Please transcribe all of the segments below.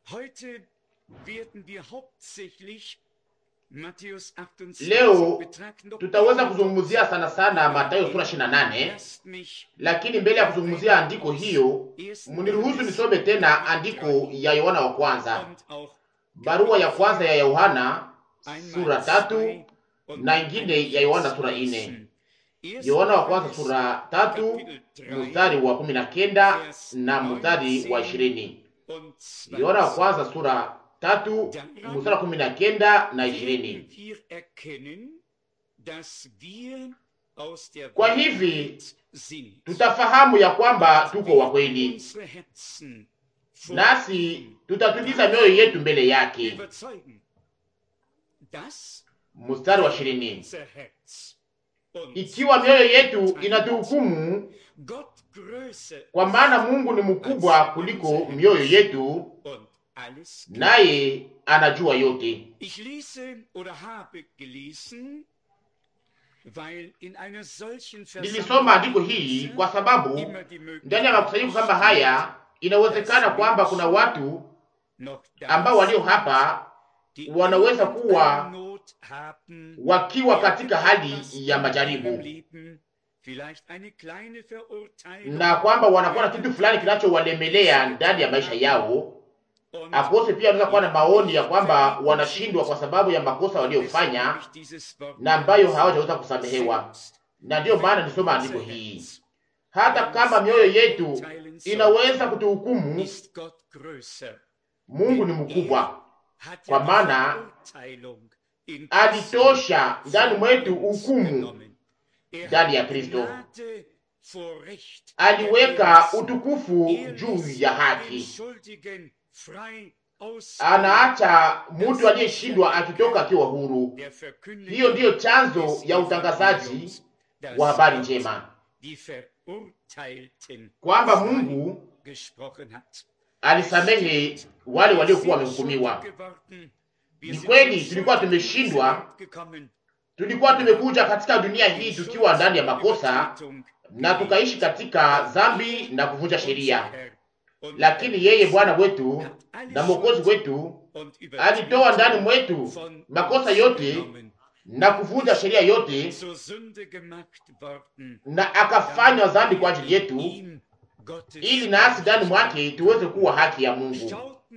Heute werden wir hauptsächlich Matthäus 28 Leo betrachten. Doch tutaweza kuzungumzia sana sana Mathayo sura 28, lasst mich lakini mbele ya kuzungumzia andiko hiyo, mniruhusu nisome tena andiko ya Yohana wa kwanza, und auch barua ya kwanza ya Yohana einmal sura tatu zwei und na ingine ya Yohana sura ine. Yohana wa kwanza sura tatu mstari wa kumi na kenda na mstari wa ishirini. und Yohana wa kwanza sura tatu mstari wa kumi na kenda na ishirini. werden wir erkennen, dass wir aus der Kwa hivi Wahrheit sind. tutafahamu ya kwamba tuko wa kweli, Unsere Herzen vor nasi tutatuliza mioyo yetu mbele yake. überzeugen, dass Mstari wa ishirini. unser Herz uns Ikiwa mioyo yetu inatuhukumu, Gott größer kwa maana Mungu ni mkubwa kuliko mioyo yetu, und alles kennt. naye anajua yote. Ich lese oder habe gelesen, weil in einer solchen Nilisoma andiko hii kwa sababu immer die Möglichkeit ndani ya makusanyiko kama haya inawezekana kwamba kuna watu noch da ambao walio hapa die wanaweza kuwa irgendeine Not haben, wakiwa katika hali ya im majaribu Leben, vielleicht eine kleine Verurteilung na kwamba wanakuwa na kitu fulani kinachowalemelea ndani ya maisha yao. und Akose pia wanaweza kuwa na maoni ya kwamba wanashindwa kwa sababu ya makosa waliofanya Deshalb habe ich dieses Wort na ambayo hawajaweza kusamehewa, selbst. na ndiyo maana nisoma andiko hii. Hata kama mioyo yetu inaweza kutuhukumu, Ist Gott größer, Mungu ni mkubwa, hat Kwa ja maana die Verurteilung in alitosha ndani mwetu uns hukumu genommen. Er ndani ya hat Kristo. Gnade vor Recht aliweka erlassen. utukufu Er juu ließ ya den haki. Schuldigen frei aus Anaacha mtu aliyeshindwa akitoka akiwa huru. der Verkündigung Hiyo ndiyo chanzo des ya utangazaji Evangeliums, dass wa habari Gott njema, die Verurteilten kwamba frei Mungu gesprochen hat. alisamehe wale waliokuwa wamehukumiwa. Ni kweli tulikuwa tumeshindwa, tulikuwa tumekuja katika dunia hii tukiwa ndani ya makosa na tukaishi katika dhambi na kuvunja sheria, lakini yeye Bwana wetu na Mwokozi wetu alitoa ndani mwetu makosa yote na kuvunja sheria yote na akafanywa dhambi kwa ajili yetu, ili nasi ndani mwake tuweze kuwa haki ya Mungu.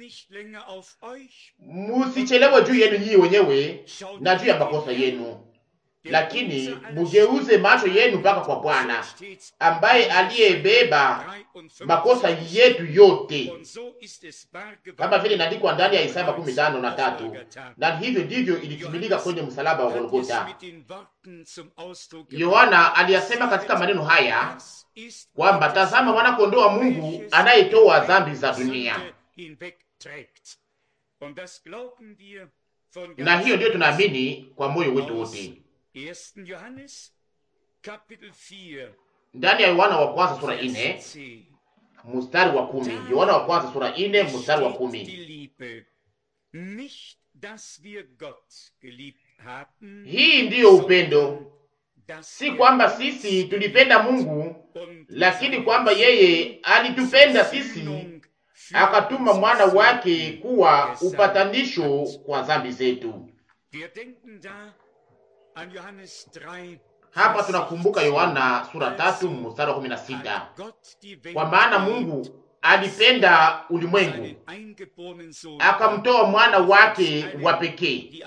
Musichelewe juu yenu nyinyi wenyewe na juu ya makosa yenu, lakini mugeuze macho yenu mpaka kwa Bwana ambaye aliyebeba makosa yetu yote, kama vile inaandikwa ndani ya Isaya makumi tano na tatu. Na hivyo ndivyo ilitimilika kwenye msalaba wa Golgota. Yohana aliyasema katika maneno haya kwamba tazama, mwana kondoo wa Mungu anayetoa dhambi za dunia. Na hiyo ndiyo tunaamini kwa moyo wetu wote. Ndani ya Yohana wa kwanza sura ine mstari wa kumi. Yohana wa kwanza sura ine mstari wa kumi. Hii ndiyo upendo, si kwamba sisi tulipenda Mungu, lakini kwamba yeye alitupenda sisi akatuma mwana wake kuwa upatanisho kwa dhambi zetu. Hapa tunakumbuka Yohana sura tatu mstari wa kumi na sita kwa maana Mungu alipenda ulimwengu akamtoa mwana wake wa pekee,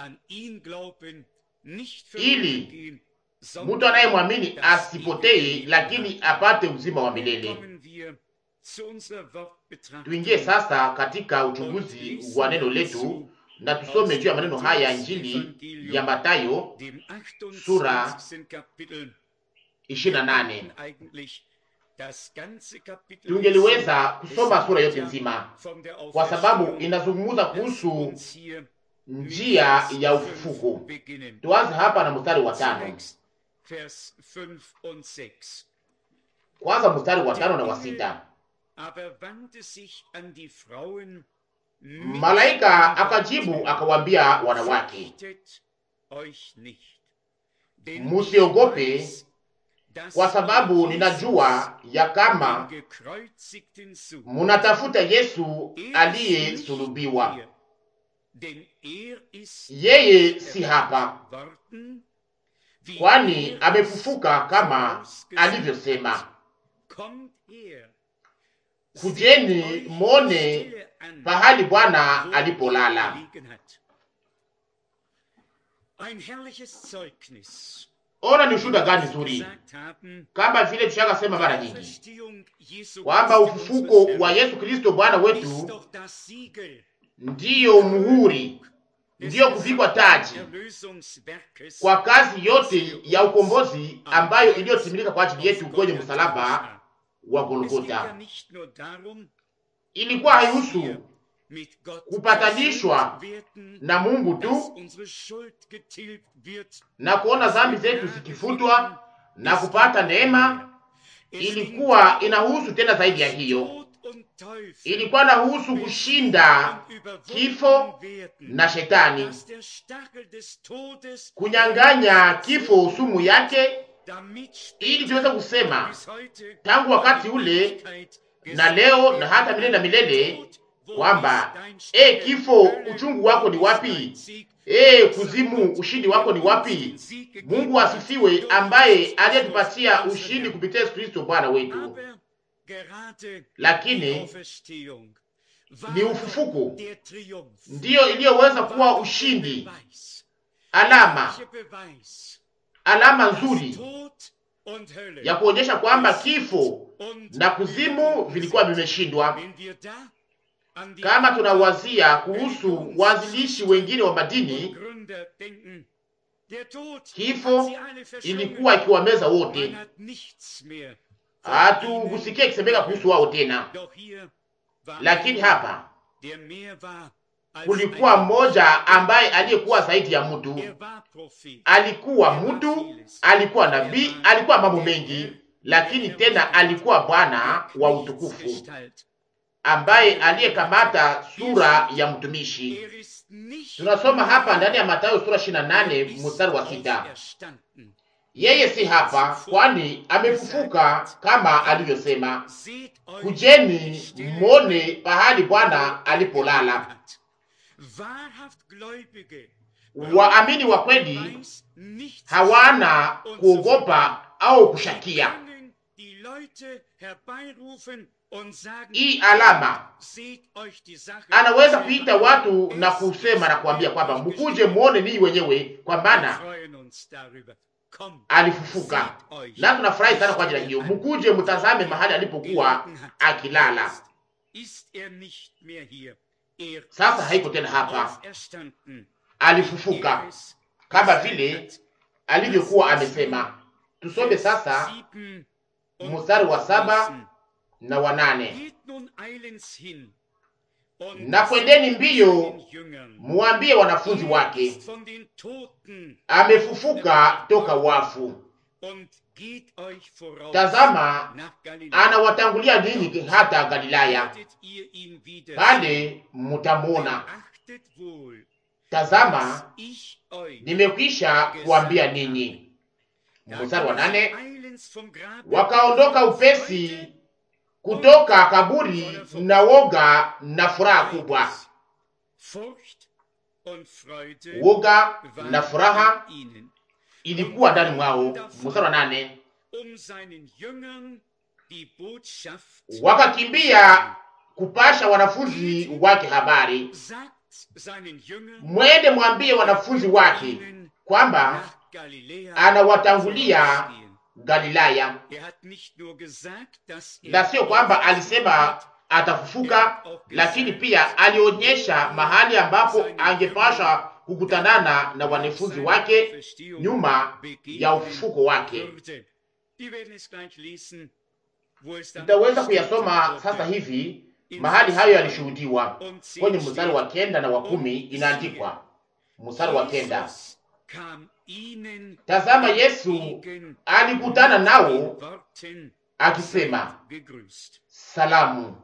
ili mtu anayemwamini asipotee, lakini apate uzima wa milele. Tuingie sasa katika uchunguzi wa neno letu na tusome juu ya maneno haya Injili ya Mathayo sura ishirini na nane. Tungeliweza kusoma sura yote nzima, kwa sababu inazungumza kuhusu njia ya ufufuko. Tuanze hapa na mstari wa tano, kwanza mstari wa tano na wa sita. Malaika akajibu akawaambia wanawake, musiogope, kwa sababu ninajua ya kama munatafuta Yesu aliyesulubiwa. Yeye si hapa, kwani amefufuka kama alivyosema. Kujeni mone pahali Bwana alipolala. Ona ni ushuhuda gani nzuri, kama vile tushaka sema mara nyingi kwamba ufufuko wa Yesu Kristo Bwana wetu ndiyo muhuri, ndiyo kuvikwa taji kwa kazi yote ya ukombozi ambayo iliyotimilika kwa ajili yetu kwenye msalaba wa Golgota. Ilikuwa haihusu kupatanishwa na Mungu tu na kuona dhambi zetu zikifutwa na kupata neema. Ilikuwa inahusu tena zaidi ya hiyo, ilikuwa inahusu kushinda kifo na shetani, kunyang'anya kifo sumu yake, ili tuweze kusema tangu wakati ule na leo na hata milele na milele kwamba e, kifo uchungu wako ni wapi? E, kuzimu ushindi wako ni wapi? Mungu asifiwe, ambaye aliyetupatia ushindi kupitia Yesu Kristo Bwana wetu. Lakini ni ufufuko ndiyo iliyoweza kuwa ushindi, alama alama nzuri ya kuonyesha kwamba kifo na kuzimu vilikuwa vimeshindwa. Kama tunawazia kuhusu waanzilishi wengine wa madini, kifo ilikuwa ikiwameza wote, hatukusikia ikisemeka kuhusu wao tena. Lakini hapa kulikuwa mmoja ambaye aliyekuwa zaidi ya mtu, alikuwa mtu, alikuwa nabii, alikuwa mambo mengi, lakini tena alikuwa Bwana wa utukufu ambaye aliyekamata sura ya mtumishi. Tunasoma hapa ndani ya Mathayo sura 28 mstari wa sita. Yeye si hapa, kwani amefufuka kama alivyosema. Kujeni mwone pahali Bwana alipolala. Waamini wa kweli hawana kuogopa au kushakia. Hii alama anaweza kuita watu na kusema na kuambia kwamba mkuje muone ninyi wenyewe, kwa maana alifufuka, na tunafurahi sana kwa ajili ya hiyo. Mkuje mtazame mahali alipokuwa akilala. Sasa haiko tena hapa, alifufuka kama vile alivyokuwa amesema. Tusome sasa mstari wa saba na wanane. Na kwendeni mbio muambie wanafunzi wake amefufuka toka wafu. Tazama, anawatangulia ninyi hata Galilaya, pale mutamwona. Tazama, nimekwisha kuambia ninyi. Mstari wa nane. Wakaondoka upesi kutoka kaburi na woga na furaha kubwa. Woga na furaha ilikuwa ndani mwao. Mstari wa nane. Wakakimbia kupasha wanafunzi wake habari. Mwende mwambie wanafunzi wake kwamba anawatangulia Galilaya. Na sio kwamba alisema atafufuka, lakini pia alionyesha mahali ambapo angepasha kukutanana na wanafunzi wake nyuma ya ufufuko wake. Tutaweza kuyasoma sasa hivi mahali hayo yalishuhudiwa kwenye mstari wa kenda na wa kumi. Inaandikwa mstari wa kenda Tazama, Yesu alikutana nao akisema, salamu.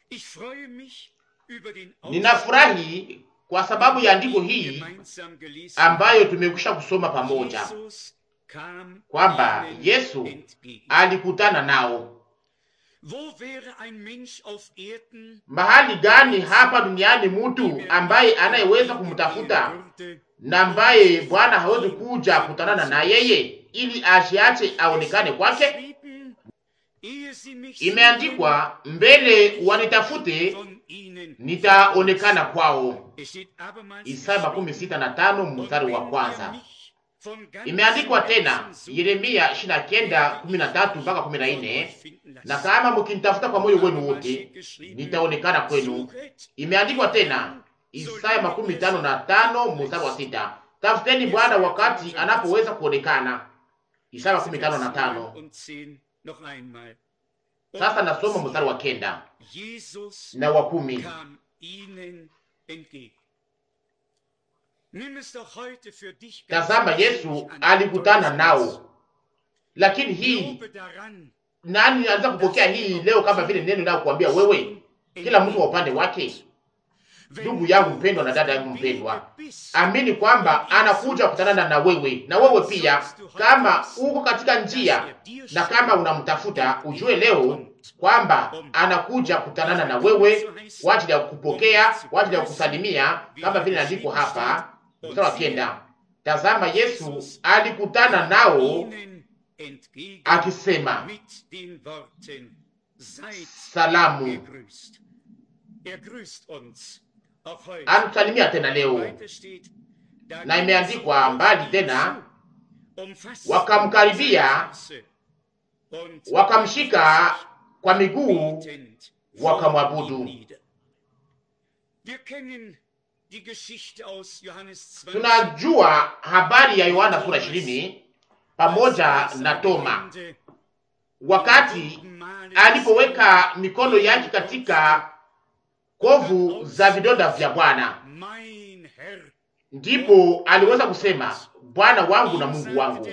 Ninafurahi kwa sababu ya andiko hii ambayo tumekwisha kusoma pamoja. kam kwamba ihnen Yesu entgegen. alikutana nao. Wo wäre ein Mensch auf Erden, Mahali gani hapa duniani mtu ambaye anayeweza kumtafuta na ambaye Bwana hawezi kuja kutanana na yeye ili ashiache aonekane kwake? Geschrieben, ehe sie mich Imeandikwa, mbele wanitafute sehen von ihnen. nitaonekana kwao. Es steht abermals Isaya makumi sita na tano Und mstari wa wenn ihr kwanza. mich von ganzem Imeandikwa tena Herzen sucht, Yeremia ishirini na kenda kumi na tatu mpaka kumi na von nne euch finden lassen. na kama mkinitafuta kwa moyo wenu Abermals wote steht geschrieben, nitaonekana kwenu. suchet Imeandikwa tena Isaya makumi tano na tano mstari wa sita tafuteni Bwana wakati anapoweza kuonekana. Isaya makumi tano na tano. und zehn noch einmal. Sasa nasoma mstari wa kenda Jesus na wa kumi. kam ihnen entgegen. Nimm es doch heute für dich ganz Tazama, persönlich Yesu an. alikutana nao, lakini hii Glaube daran, nani anaweza kupokea hii leo kama vile neno linalokuambia wewe, kila mtu wa upande wake? Ndugu yangu mpendwa na dada yangu mpendwa, amini kwamba anakuja kutanana na wewe, na wewe pia, kama uko katika njia na kama unamtafuta, ujue leo kwamba anakuja kutanana na wewe kwa ajili ya kupokea, kwa ajili ya kusalimia, kama vile inaandikwa hapa mstari wa kenda. Tazama, Yesu alikutana nao ihnen entgegen akisema, mit den Worten, seid salamu. gegrüßt. Er grüßt uns auch heute. Anatusalimia tena leo, Weiter steht, da na imeandikwa mbali tena, umfassten wakamkaribia, seine Füße und wakamshika kwa miguu, betend wakamwabudu. vor ihm nieder. Wir kennen die Geschichte aus Johannes 12. Tunajua habari ya Yohana sura ishirini pamoja na Toma wakati alipoweka mikono yake katika kovu za vidonda vya Bwana, Mein Herr, ndipo aliweza kusema Bwana wangu na Mungu wangu.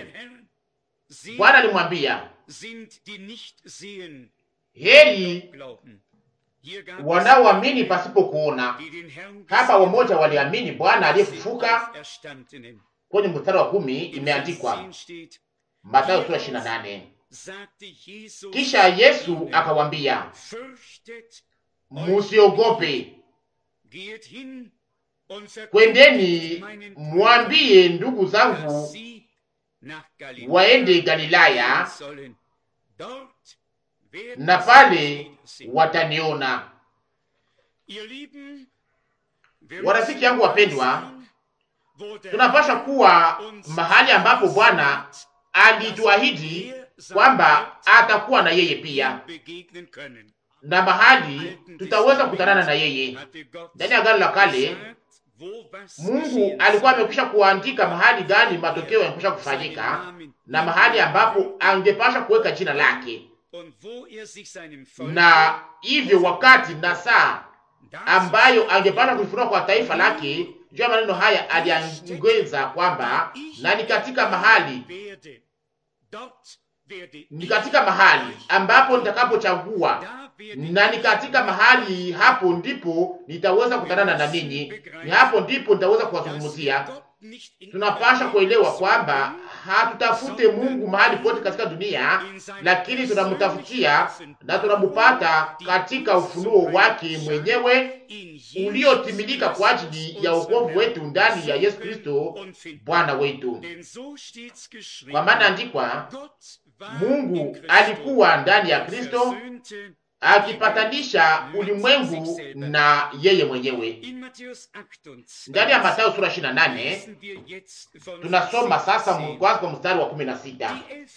Bwana alimwambia sind die nicht sehen, heri glauben. Hier gab es wanaoamini pasipo kuona. die den Herrn Hapa gesehen wamoja waliamini Bwana haben, den aliyefufuka. Auferstandenen. Kwenye mstari wa kumi Im Vers imeandikwa 10 steht, Mathayo sura ishirini na nane sagte Jesus kisha Yesu ihnen, akawambia, fürchtet, musiogope, geht hin und verkündigt kwendeni meinen mwambie ndugu Brüdern, zangu dass sie nach Galiläa waende Galilaya, gehen sollen. Dort werden na sie pale mich sehen. wataniona. Ihr Lieben, wir Warafiki müssen yangu da wapendwa, sein, wo der Tunapaswa Herr kuwa uns mahali ambapo Bwana sagt, alituahidi kwamba atakuwa na yeye pia, begegnen können. na mahali tutaweza kukutanana na yeye. Hatte Gott Ndani ya Agano la Kale, gesagt, wo was Mungu geschehen alikuwa soll. amekwisha kuandika mahali gani matokeo yanakwisha kufanyika na mahali ambapo angepasha kuweka jina lake, Und wo er sich seinem Volk na hivyo wakati na saa ambayo angepasha kuifunua kwa taifa lake. Juu ya maneno haya aliongeza kwamba na ni katika mahali werde, dort werde ni ich katika mahali euch ambapo nitakapochagua Da werde na ni katika mahali hapo ndipo nitaweza kutanana na ninyi, ni hapo ndipo nitaweza kuwazungumzia. Tunapasha kuelewa kwamba hatutafute Mungu mahali pote katika dunia, lakini tunamtafutia na tunamupata katika ufunuo wake mwenyewe uliotimilika kwa ajili ya wokovu wetu ndani ya Yesu Kristo Bwana wetu. Kwa maana andikwa, Mungu alikuwa ndani ya Kristo akipatanisha ulimwengu na yeye mwenyewe. Ndani ya Mathayo sura 28 tunasoma sasa kwanza kwa mstari wa 16.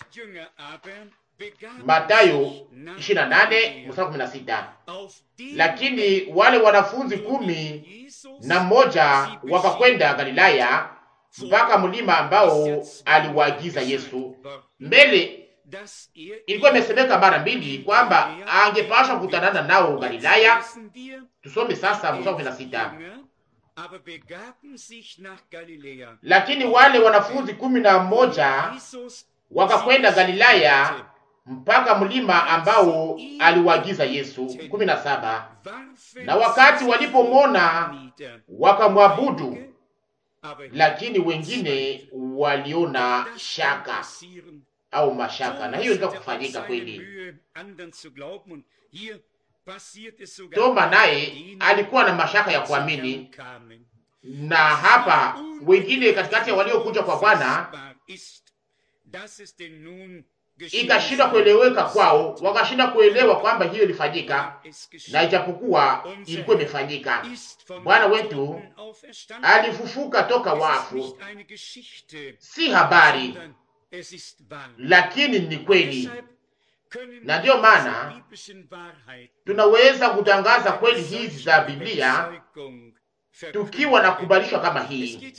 Mathayo 28 mstari wa 16. Lakini wale wanafunzi kumi na mmoja wakakwenda Galilaya mpaka mlima ambao aliwaagiza Yesu. Mbele ilikuwa imesemeka mara mbili kwamba angepashwa kukutanana nao Galilaya. Tusome sasa mstari wa 16. Lakini wale wanafunzi kumi na mmoja wakakwenda Galilaya mpaka mlima ambao aliwaagiza Yesu. kumi na saba. Na wakati walipomwona wakamwabudu, lakini wengine waliona shaka au mashaka, na hiyo inaweza kufanyika kweli. Toma naye alikuwa na mashaka ya kuamini, na hapa wengine katikati ya waliokuja kwa Bwana ikashindwa kueleweka kwao, wakashindwa kuelewa kwamba hiyo ilifanyika, na ijapokuwa ilikuwa imefanyika. Bwana wetu alifufuka toka wafu, si habari, lakini ni kweli, na ndiyo maana tunaweza kutangaza kweli hizi za Biblia tukiwa na kubalishwa kama hii.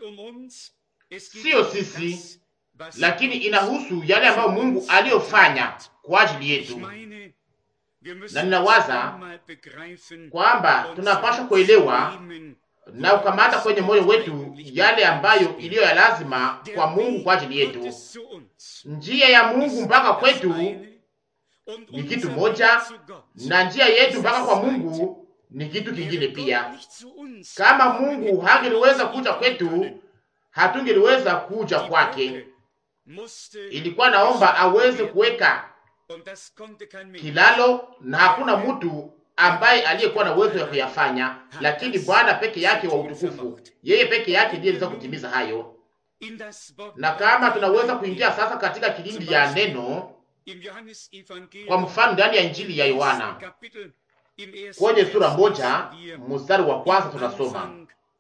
Siyo sisi lakini inahusu yale ambayo Mungu aliyofanya kwa ajili yetu, na ninawaza kwamba tunapaswa kuelewa na kukamata kwenye moyo wetu yale ambayo iliyo ya lazima kwa Mungu kwa ajili yetu. Njia ya Mungu mpaka kwetu ni kitu moja, na njia yetu mpaka kwa Mungu ni kitu kingine pia. Kama Mungu hangeliweza kuja kwetu, hatungeliweza kuja kwake. Ilikuwa naomba aweze kuweka kilalo, na hakuna mtu ambaye aliyekuwa na uwezo wa kuyafanya, lakini Bwana peke yake wa utukufu, yeye peke yake ndiye aliweza kutimiza hayo. Na kama tunaweza kuingia sasa katika kilindi ya neno, kwa mfano ndani ya Injili ya Yohana kwenye sura moja mstari wa kwanza tunasoma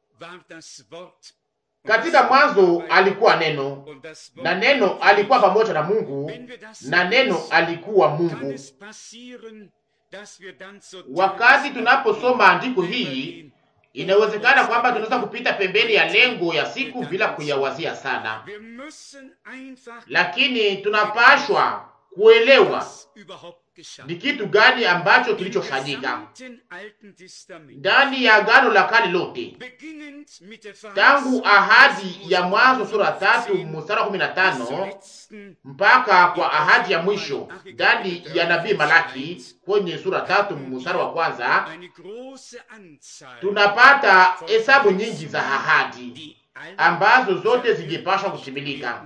katika mwanzo alikuwa neno, na neno alikuwa pamoja na Mungu, na neno alikuwa Mungu. Wakati tunaposoma andiko hii, inawezekana kwamba tunaweza kupita pembeni ya lengo ya siku bila kuyawazia sana, lakini tunapashwa kuelewa ni kitu gani ambacho kilichofanyika ndani ya Agano la Kale lote, tangu ahadi ya Mwanzo sura tatu mstari wa kumi na tano mpaka kwa ahadi ya mwisho ndani ya nabii Malaki kwenye sura tatu mstari wa kwanza tunapata hesabu nyingi za ahadi ambazo zote zingepashwa kutimilika.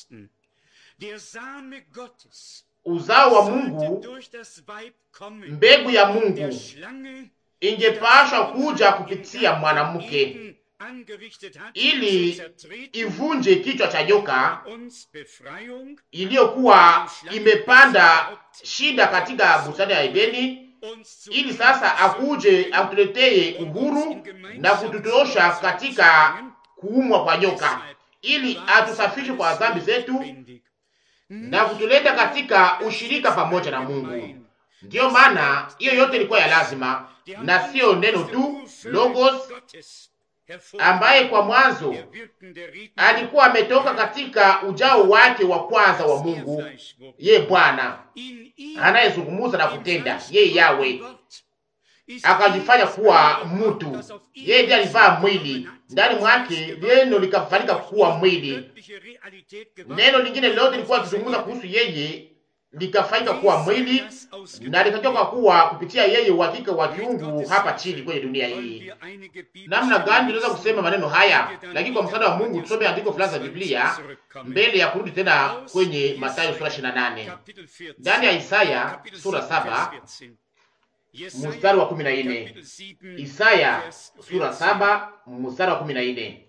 Uzao wa Mungu, mbegu ya Mungu ingepashwa kuja kupitia mwanamke ili ivunje kichwa cha joka iliyokuwa imepanda shida katika bustani ya Edeni, ili sasa akuje atuletee uhuru na kututosha katika kuumwa kwa nyoka, ili atusafishe kwa dhambi zetu na kutuleta katika ushirika pamoja na Mungu. Ndiyo maana hiyo yote ilikuwa ya lazima, na siyo neno tu logos, ambaye kwa mwanzo alikuwa ametoka katika ujao wake wa kwanza wa Mungu, ye Bwana anayezungumuza na kutenda, ye Yawe akajifanya kuwa mtu. Yeye ndiye alivaa mwili ndani mwake, neno likafanyika kuwa mwili. Neno lingine lote lilikuwa likizungumza kuhusu yeye likafanyika kuwa mwili na likatoka kuwa kupitia yeye uhakika wa kiungu hapa chini kwenye dunia hii. Namna gani tunaweza kusema maneno haya? Lakini kwa msaada wa Mungu tusome andiko fulani za Biblia mbele ya kurudi tena kwenye Mathayo sura 28 ndani ya Isaya sura saba mstari wa kumi na nne. Isaya sura saba mstari wa kumi na nne.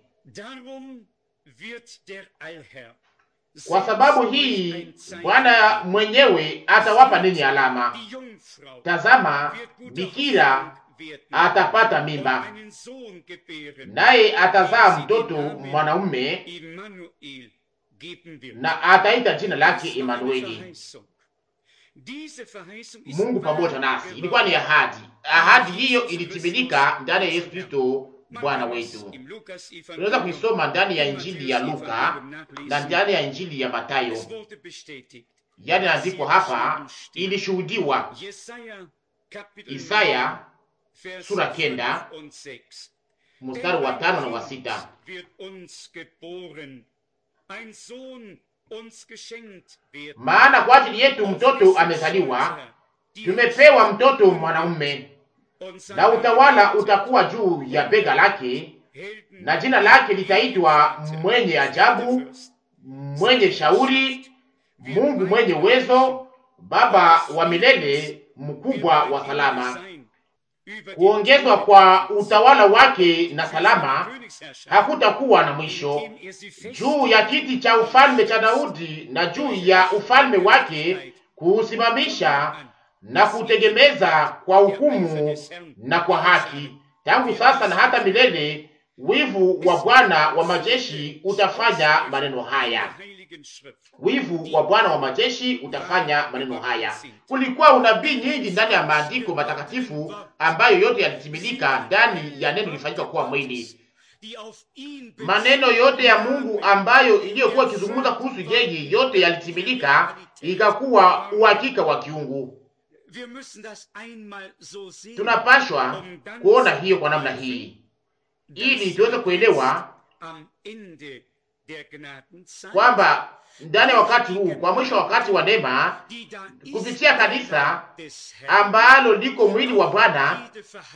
Kwa sababu hii Bwana mwenyewe atawapa ninyi alama. Tazama, bikira atapata mimba, naye atazaa mtoto mwanaume, na ataita jina lake Emanueli, Mungu pamoja nasi. Ilikuwa ni ahadi. Ahadi hiyo ilitimilika ndani ya Yesu Kristo Bwana wetu. Tunaweza kuisoma ndani ya Injili ya Luka na ndani ya Injili ya Matayo. Yani andiko hapa ilishuhudiwa Isaya sura kenda mstari wa tano na wa sita maana kwa ajili yetu mtoto amezaliwa, tumepewa mtoto mwanaume, na utawala utakuwa juu ya bega lake, na jina lake litaitwa mwenye ajabu, mwenye shauri, Mungu mwenye uwezo, Baba wa milele, mkubwa wa salama. Kuongezwa kwa utawala wake na salama hakutakuwa na mwisho juu ya kiti cha ufalme cha Daudi na juu ya ufalme wake kuusimamisha na kutegemeza kwa hukumu na kwa haki, tangu sasa na hata milele. Wivu wa Bwana wa majeshi utafanya maneno haya. Wivu wa Bwana wa majeshi utafanya maneno haya. Kulikuwa unabii nyingi ndani ya maandiko matakatifu ambayo yote yalitimilika ndani ya neno lilifanyika kuwa mwili. Maneno yote ya Mungu ambayo iliyokuwa ikizungumza kuhusu yeye, yote yalitimilika, ikakuwa uhakika wa kiungu. Tunapashwa kuona hiyo kwa namna hii ili tuweze kuelewa kwamba ndani ya wakati huu, kwa mwisho wa wakati wa neema, kupitia kanisa ambalo liko mwili wa Bwana,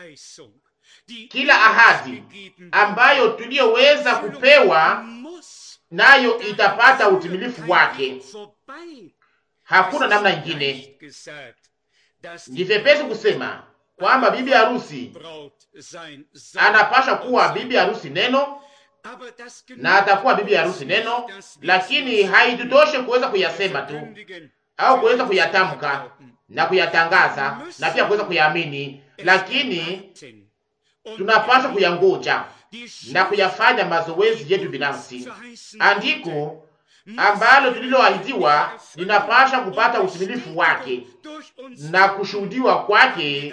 kila ahadi ambayo tuliyoweza kupewa nayo itapata utimilifu wake. Hakuna namna ingine. Ni vyepesi kusema kwamba bibi harusi anapasha kuwa bibi harusi neno na atakuwa bibi harusi neno, lakini haitutoshe kuweza kuyasema tu au kuweza kuyatamka na kuyatangaza na pia kuweza kuyaamini, lakini tunapaswa kuyangoja na kuyafanya mazoezi yetu binafsi. Andiko ambalo tuliloahidiwa linapasha kupata utimilifu wake na kushuhudiwa kwake.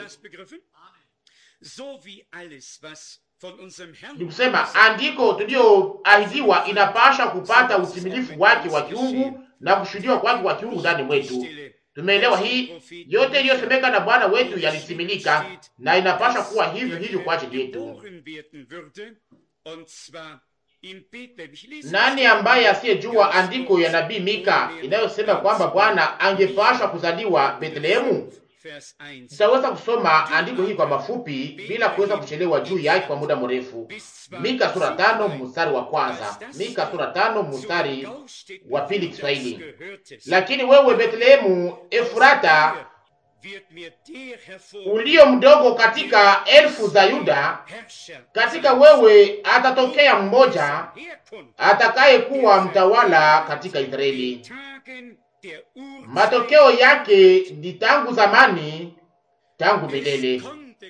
Ni kusema andiko tulioahidiwa inapasha kupata utimilifu wake wa kiungu na kushuhudiwa kwake kwa kiungu ndani mwetu. Tumeelewa hii yote iliyosemeka na Bwana wetu yalitimilika, na inapasha kuwa hivyo hivyo kwa ajili yetu. Nani ambaye asiyejua andiko ya nabii Mika inayosema kwamba Bwana angepashwa kuzaliwa Bethlehemu? Sitaweza kusoma andiko hili kwa mafupi bila kuweza kuchelewa juu yake kwa muda mrefu. Mika sura tano mstari wa kwanza. Mika sura tano mstari wa pili Kiswahili. Lakini wewe Bethlehemu Efurata, ulio mdogo katika elfu za Yuda, katika wewe atatokea mmoja atakayekuwa mtawala katika Israeli. Matokeo yake ni tangu zamani, tangu milele,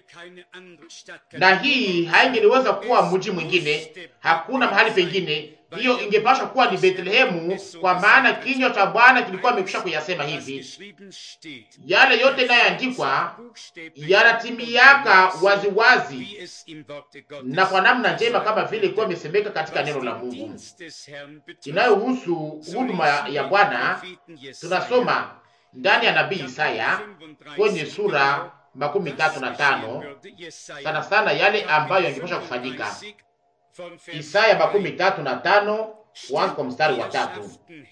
na hii haingeliweza kuwa mji mwingine, hakuna mahali pengine. Hiyo ingepasha kuwa ni Betlehemu, kwa maana kinywa cha Bwana kilikuwa amekwisha kuyasema hivi. Yale yote inayoandikwa yanatimiaka waziwazi na kwa namna njema, kama vile ilikuwa imesemeka katika neno la Mungu inayohusu huduma ya Bwana. Tunasoma ndani ya nabii Isaya kwenye sura makumi tatu na tano sana sana yale ambayo yangepasha kufanyika. Isaya makumi tatu na tano kuanza kwa mstari wa tatu.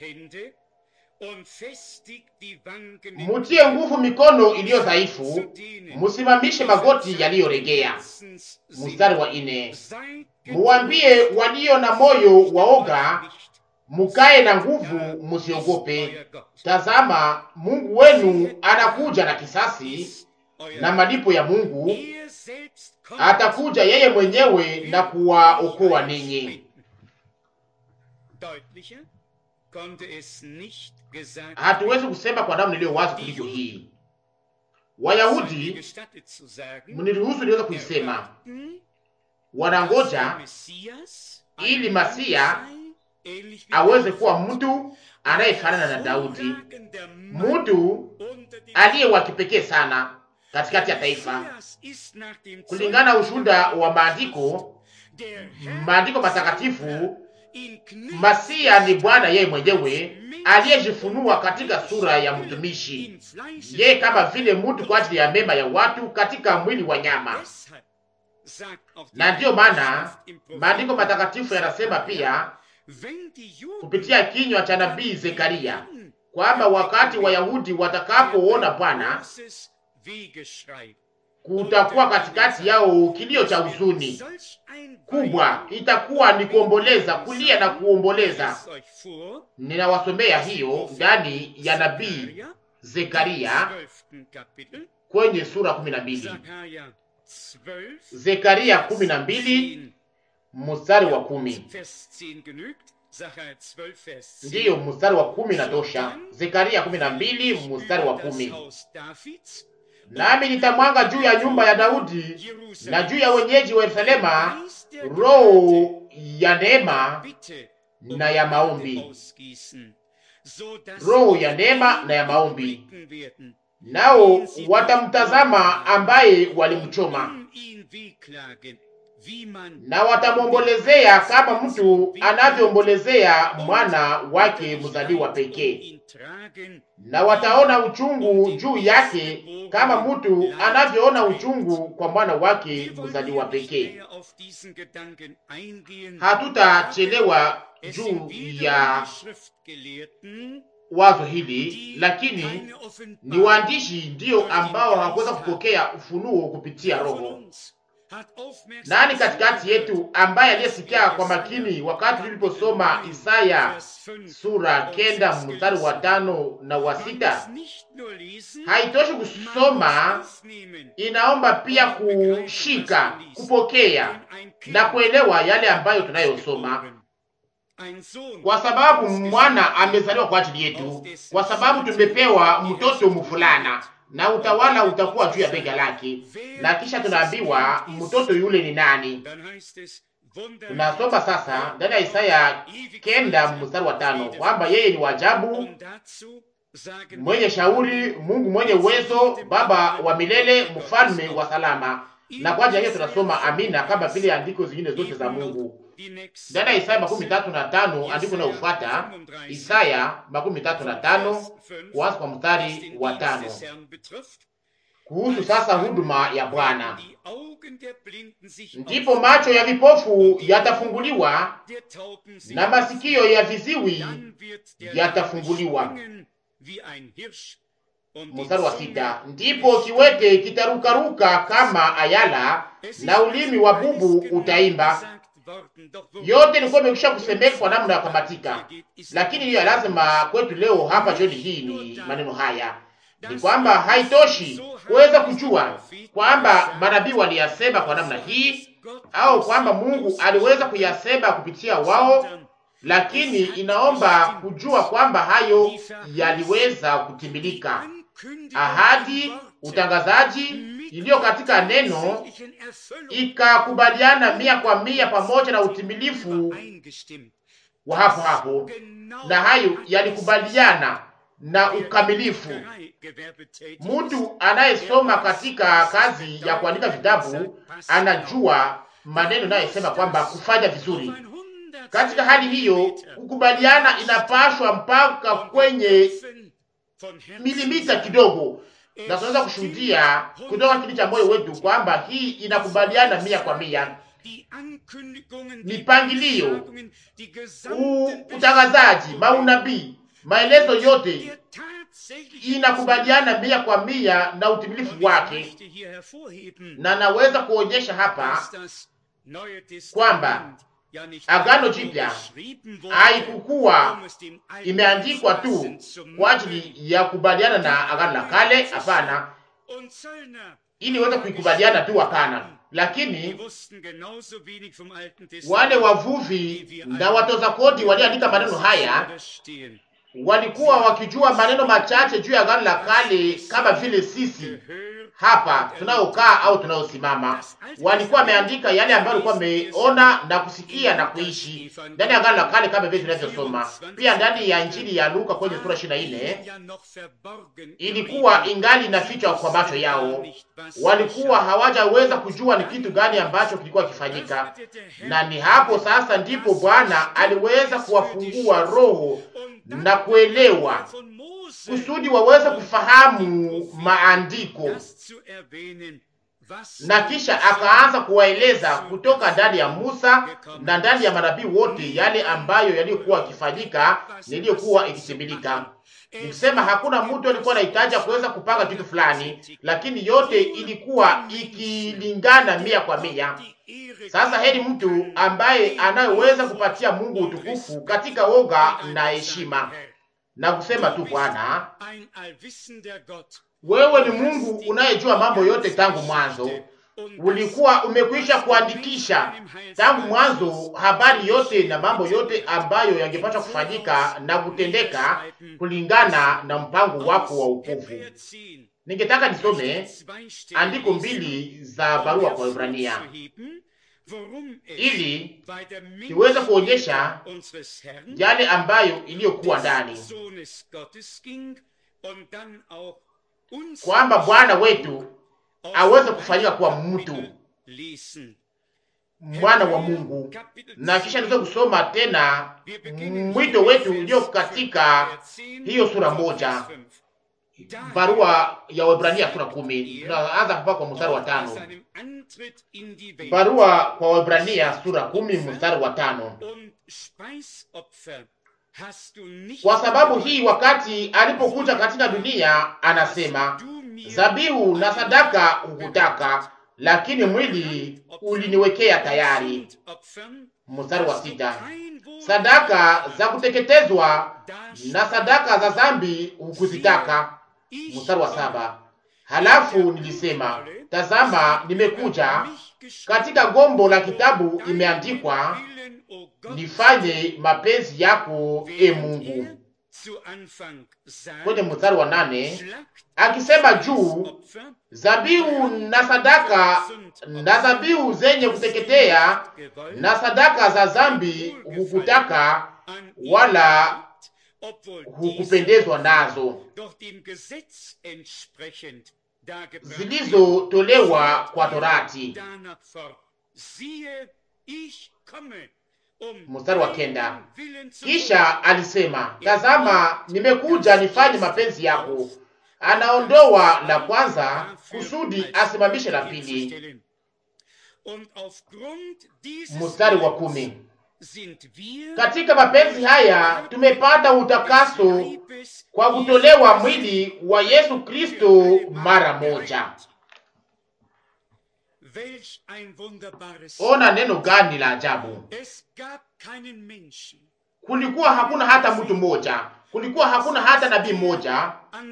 Mutie nguvu mikono iliyo dhaifu, musimamishe magoti yaliyoregea. Mstari wa ine. Muwambie walio na moyo waoga, mukae na nguvu, musiogope. Tazama, Mungu wenu anakuja na kisasi na malipo ya Mungu atakuja yeye mwenyewe na kuwaokoa ninyi. Hatuwezi kusema kwa namna iliyo wazi kuliko hii. Wayahudi, mniruhusu niweze kuisema, wanangoja ili Masia aweze kuwa mtu anayefanana na Daudi, mtu aliye wa kipekee sana katikati ya taifa, kulingana na ushuhuda wa maandiko maandiko matakatifu. Masia ni Bwana yeye mwenyewe aliyejifunua katika sura ya mtumishi, yeye kama vile mtu kwa ajili ya mema ya watu katika mwili wa nyama. Na ndiyo maana maandiko matakatifu yanasema pia kupitia kinywa cha nabii Zekaria kwamba wakati Wayahudi watakapoona Bwana kutakuwa katikati yao kilio cha huzuni, kubwa itakuwa ni kuomboleza, kulia na kuomboleza. es euch vor, Ninawasomea hiyo ndani ya nabii Zakaria, Zekaria 12. Kapitel, kwenye sura kumi na mbili. Zakaria 12, Zekaria kumi na mbili 10. mstari wa kumi. Vers 10 genügt. Zakaria 12, Vers 10. Ndiyo, mstari wa kumi natosha. Zekaria kumi na mbili mstari wa Über das kumi. Haus Davids, Nami nitamwanga juu ya nyumba ya Daudi Jerusalem, na juu ya wenyeji wa Yerusalema Geist der roho ya neema Bitte na ya maombi, ausgießen, so dass roho sie ya neema na ya maombi. blicken werden, Nao watamtazama ambaye walimchoma, um ihn wehklagen, wie man na watamwombolezea kama mtu anavyoombolezea mwana wake mzaliwa pekee, ihn tragen, na wataona uchungu juu yake kama mtu anavyoona uchungu kwa mwana wake Wir wollen mzaliwa hier nicht pekee. näher auf diesen Gedanken eingehen. Hatutachelewa Es juu sind wiederum ya die Schriftgelehrten, wazo hili, die lakini keine ni Offenbarung waandishi ndiyo ambao hawakuweza kupokea ufunuo kupitia von Roho. uns hat aufmerksam Nani katikati zugehört, yetu ambaye aliyesikia kwa makini wakati tuliposoma Isaya Vers 5, sura kenda mstari wa tano na wa man sita? muss nicht nur lesen, Haitoshi man muss kusoma, aufnehmen, inaomba pia kushika, kupokea na kuelewa yale ambayo tunayosoma, Ein Sohn kwa sababu mwana amezaliwa kwa ajili yetu, kwa sababu tumepewa mtoto mfulana na utawala utakuwa juu ya bega lake. Na kisha tunaambiwa mtoto yule ni nani? Dann heißt es, Wunder Tunasoma sasa ndani ya Isaya kenda mstari wa tano kwamba yeye ni wajabu, Und dazu sagen mwenye shauri, Mungu mwenye uwezo, Baba wa milele, mfalme wa salama. Na kwa ajili ya hiyo tunasoma amina, kama vile andiko zingine zote za Mungu die nächsten ndani ya Isaya makumi tatu na tano andiko inayofuata Isaya makumi tatu na tano kuanza kwa mstari wa tano kuhusu sasa huduma ya Bwana. Ndipo macho ya vipofu yatafunguliwa na masikio ya viziwi yatafunguliwa. Mstari wa sita, ndipo kiwete kitarukaruka kama ayala na ulimi wa bubu utaimba. Yote ilikuwa imekwisha kusemeka kwa namna ya kamatika, lakini hiyo lazima kwetu leo hapa jioni hii ni maneno haya ni kwamba haitoshi kuweza kujua kwamba manabii waliyasema kwa namna hii au kwamba Mungu aliweza kuyasema kupitia wao, lakini inaomba kujua kwamba hayo yaliweza kutimilika. Ahadi, utangazaji iliyo katika neno ikakubaliana mia kwa mia pamoja na utimilifu wa hapo hapo, na hayo yalikubaliana na ukamilifu. Mtu anayesoma katika kazi ya kuandika vitabu anajua maneno inayosema kwamba kufanya vizuri. Katika hali hiyo, kukubaliana inapashwa mpaka kwenye milimita kidogo, na tunaweza kushuhudia kutoka kili cha moyo wetu kwamba hii inakubaliana mia kwa mia. Mipangilio, utangazaji, maunabii, maelezo yote inakubaliana mia kwa mia na utimilifu wake, na naweza kuonyesha hapa kwamba Agano Jipya haikukuwa imeandikwa tu kwa ajili ya kubaliana na Agano la Kale, hapana, ili iweze kuikubaliana tu, hapana. Lakini wale wavuvi na watoza kodi walioandika maneno haya walikuwa wakijua maneno machache juu ya Agano la Kale kama vile sisi hapa tunayokaa au tunayosimama. Walikuwa wameandika yale ambayo walikuwa wameona na kusikia na kuishi ndani ya Agano la Kale kama vile tunavyosoma pia ndani ya Injili ya Luka kwenye sura 24. Ilikuwa ingali inafichwa kwa macho yao, walikuwa hawajaweza kujua ni kitu gani ambacho kilikuwa kifanyika, na ni hapo sasa ndipo Bwana aliweza kuwafungua roho na kuelewa kusudi waweze kufahamu maandiko, na kisha akaanza kuwaeleza kutoka ndani ya Musa na ndani ya manabii wote yale ambayo yaliyokuwa yakifanyika niliyokuwa ikitimilika. Nikusema hakuna mtu alikuwa anahitaji kuweza kupanga kitu fulani, lakini yote ilikuwa ikilingana mia kwa mia, Sasa heri mtu ambaye anayeweza kupatia Mungu utukufu katika woga na heshima na kusema tu, Bwana, wewe ni Mungu unayejua mambo yote tangu mwanzo. Ulikuwa umekwisha kuandikisha tangu mwanzo habari yote na mambo yote ambayo yangepaswa kufanyika na kutendeka kulingana na mpango wako wa ukovu. Ningetaka nisome andiko mbili za barua kwa Ibrania ili niweze kuonyesha yale ambayo iliyokuwa ndani, kwamba Bwana wetu aweze kufanyika kuwa mtu mwana wa Mungu. Na kisha niweze kusoma tena mwito wetu ulio katika hiyo sura moja barua ya Waebrania sura kumi. Tunaanza hapa kwa mstari wa tano. Barua kwa Waebrania sura kumi mstari wa tano. Kwa sababu hii, wakati alipokuja katika dunia, anasema zabihu na sadaka hukutaka, lakini mwili uliniwekea tayari. Mstari wa sita. Sadaka za kuteketezwa na sadaka za zambi hukuzitaka. Mstari wa saba. Halafu nilisema, tazama, nimekuja. Katika gombo la kitabu imeandikwa, nifanye mapenzi yako, e Mungu. Kwenye mstari wa nane akisema juu, zabihu na sadaka na zabihu zenye kuteketea na sadaka za zambi hukutaka, wala hukupendezwa nazo, zilizotolewa kwa Torati. Mstari wa kenda. Kisha alisema, tazama, nimekuja nifanye mapenzi yako. Anaondoa la kwanza kusudi asimamishe la pili. Mstari wa kumi. Katika mapenzi haya tumepata utakaso kwa kutolewa mwili wa Yesu Kristo mara moja. Ona neno gani la ajabu! Kulikuwa hakuna hata mtu mmoja, kulikuwa hakuna hata nabii mmoja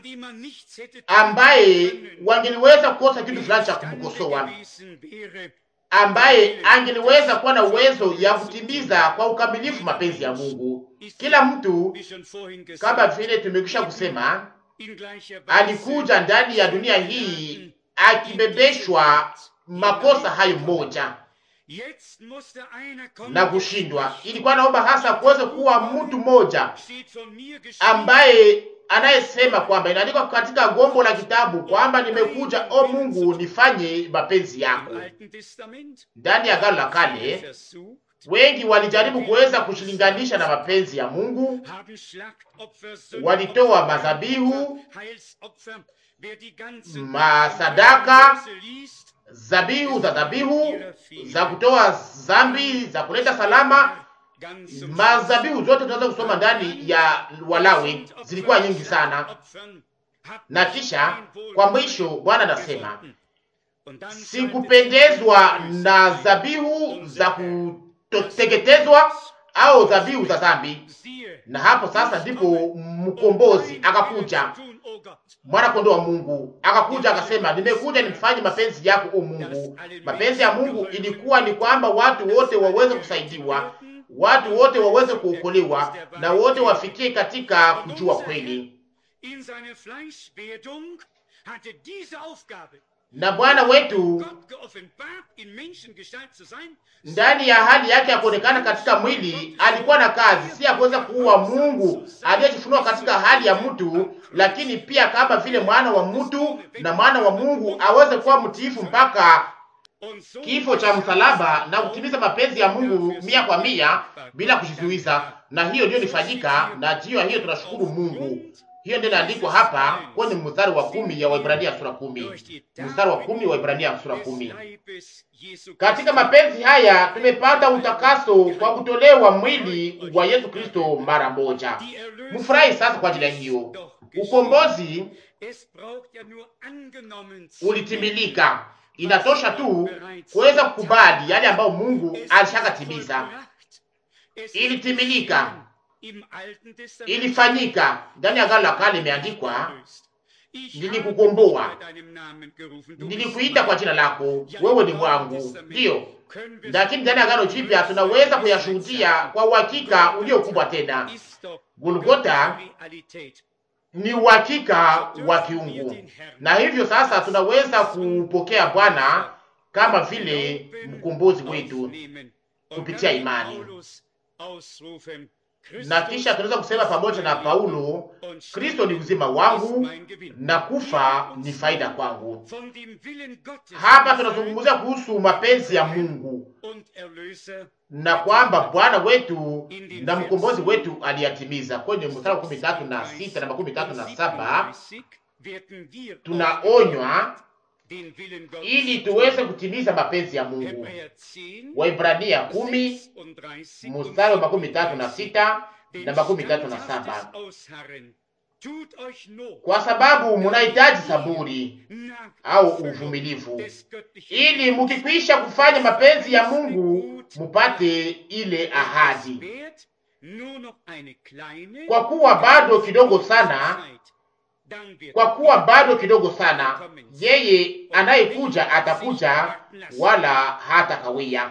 ambaye wangeliweza kukosa kitu fulani cha kumkosoa, ambaye angeliweza kuwa na uwezo ya kutimiza kwa ukamilifu mapenzi ya Mungu. Kila mtu kama vile tumekwisha kusema, alikuja ndani ya dunia hii akibebeshwa makosa hayo moja na kushindwa. Ilikuwa naomba hasa kuweze kuwa mtu mmoja ambaye anayesema kwamba inaandikwa katika gombo la kitabu kwamba nimekuja, o Mungu, nifanye mapenzi yako. Ndani ya Agano la Kale wengi walijaribu kuweza kushilinganisha na mapenzi ya Mungu, walitoa mazabihu, masadaka zabihu za dhabihu za kutoa zambi za kuleta salama. Mazabihu zote tunaweza kusoma ndani ya Walawi zilikuwa nyingi sana, na kisha kwa mwisho Bwana anasema sikupendezwa na zabihu za kuteketezwa au zabihu za zambi. Na hapo sasa ndipo mkombozi akakuja mwana kondoo wa Mungu akakuja akasema, nimekuja nifanye mapenzi yako o Mungu. Mapenzi ya Mungu ilikuwa ni kwamba watu wote waweze kusaidiwa, watu wote waweze kuokolewa, na wote wafikie katika kujua kweli. Na Bwana wetu ndani ya hali yake ya kuonekana katika mwili alikuwa na kazi, si ya kuweza kuua Mungu aliyejifunua katika hali ya mtu, lakini pia kama vile mwana wa mtu na mwana wa Mungu aweze kuwa mtiifu mpaka kifo cha msalaba na kutimiza mapenzi ya Mungu mia kwa mia bila kujizuiza. Na hiyo ndiyo nifanyika, na juu ya hiyo tunashukuru Mungu. Hiyo ndio inaandikwa hapa kwenye mstari wa kumi ya Waibrania sura kumi. Mstari wa kumi wa Waibrania sura kumi. Katika mapenzi haya tumepata utakaso kwa kutolewa mwili wa Yesu Kristo mara moja. Mfurahi sasa kwa ajili ya hiyo. Ukombozi ulitimilika Inatosha tu kuweza kukubali yale ambayo Mungu alishakatimiza. Ilitimilika, ilifanyika ndani ya Agano la Kale. Imeandikwa, nilikukomboa, nilikuita kwa jina lako, wewe ni mwangu. Ndiyo, lakini ndani ya Agano Jipya tunaweza kuyashuhudia kwa uhakika uliokubwa tena. Golgota ni uhakika wa kiungu, na hivyo sasa tunaweza kupokea Bwana kama vile mkombozi wetu kupitia imani, na kisha tunaweza kusema pamoja na Paulo, Kristo ni uzima wangu na kufa ni faida kwangu. Hapa tunazungumzia kuhusu mapenzi ya Mungu na kwamba Bwana wetu na mkombozi wetu aliyatimiza. Kwenye mstari wa makumi tatu na sita na makumi tatu na saba tunaonywa ili tuweze kutimiza mapenzi ya Mungu. Waibrania kumi mstari wa makumi tatu na sita na makumi tatu na saba kwa sababu munahitaji saburi au uvumilivu, ili mukikwisha kufanya mapenzi ya Mungu mupate ile ahadi. Kwa kuwa bado kidogo sana, kwa kuwa bado kidogo sana, yeye anayekuja atakuja, wala hata kawia.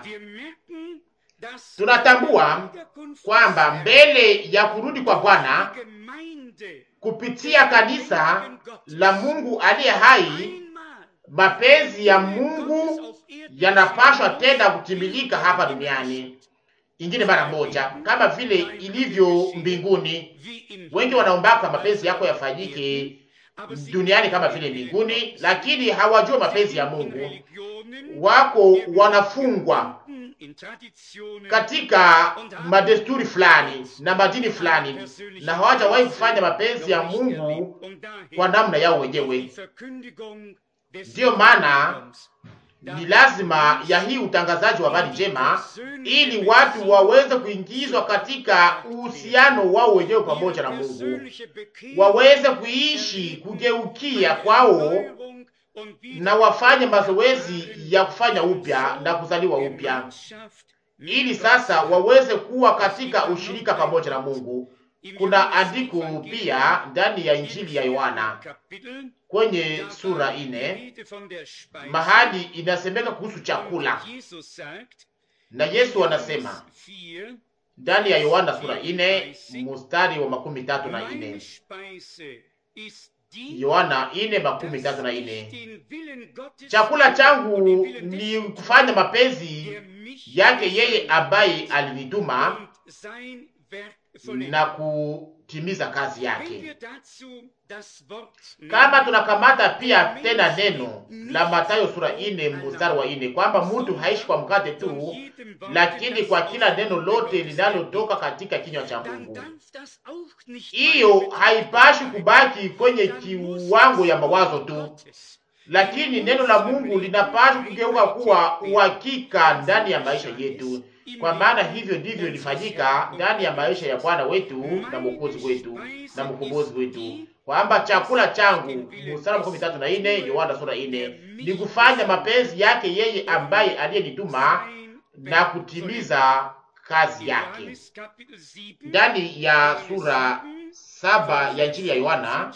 Tunatambua kwamba mbele ya kurudi kwa Bwana kupitia kanisa la Mungu aliye hai, mapenzi ya Mungu yanapashwa tena kutimilika hapa duniani ingine mara moja, kama vile ilivyo mbinguni. Wengi wanaombaka mapenzi yako yafanyike duniani kama vile mbinguni, lakini hawajua mapenzi ya Mungu. Wako wanafungwa katika madesturi fulani na madini fulani, na hawajawahi kufanya mapenzi ya Mungu kwa namna yao wenyewe. Ndiyo maana ni lazima ya hii utangazaji wa habari njema, ili watu waweze kuingizwa katika uhusiano wao wenyewe pamoja na Mungu, waweze kuishi kugeukia kwao na wafanye mazoezi ya kufanya upya na kuzaliwa upya, ili sasa waweze kuwa katika ushirika pamoja na Mungu. Kuna andiko pia ndani ya Injili ya Yohana kwenye sura ine mahali inasemeka kuhusu chakula, na Yesu anasema ndani ya Yohana sura ine mustari wa makumi tatu na ine Yohana ine makumi tatu na ine chakula changu ni kufanya mapenzi yake yeye ambaye alinituma na kutimiza kazi yake. Kama tunakamata pia tena neno la Mathayo sura ine mstari wa ine kwamba mtu haishi kwa mkate tu, lakini kwa kila neno lote linalotoka katika kinywa cha Mungu. Hiyo haipashi kubaki kwenye kiwango ya mawazo tu, lakini neno la Mungu linapashi kugeuka kuwa uhakika ndani ya maisha yetu kwa maana hivyo ndivyo ilifanyika ndani ya maisha ya Bwana wetu na Mwokozi wetu na mkombozi wetu, kwamba chakula changu, mstari makumi tatu na ine Yohana sura ine, ni kufanya mapenzi yake yeye ambaye aliyenituma na kutimiza kazi yake. Ndani ya sura saba ya Injili ya Yohana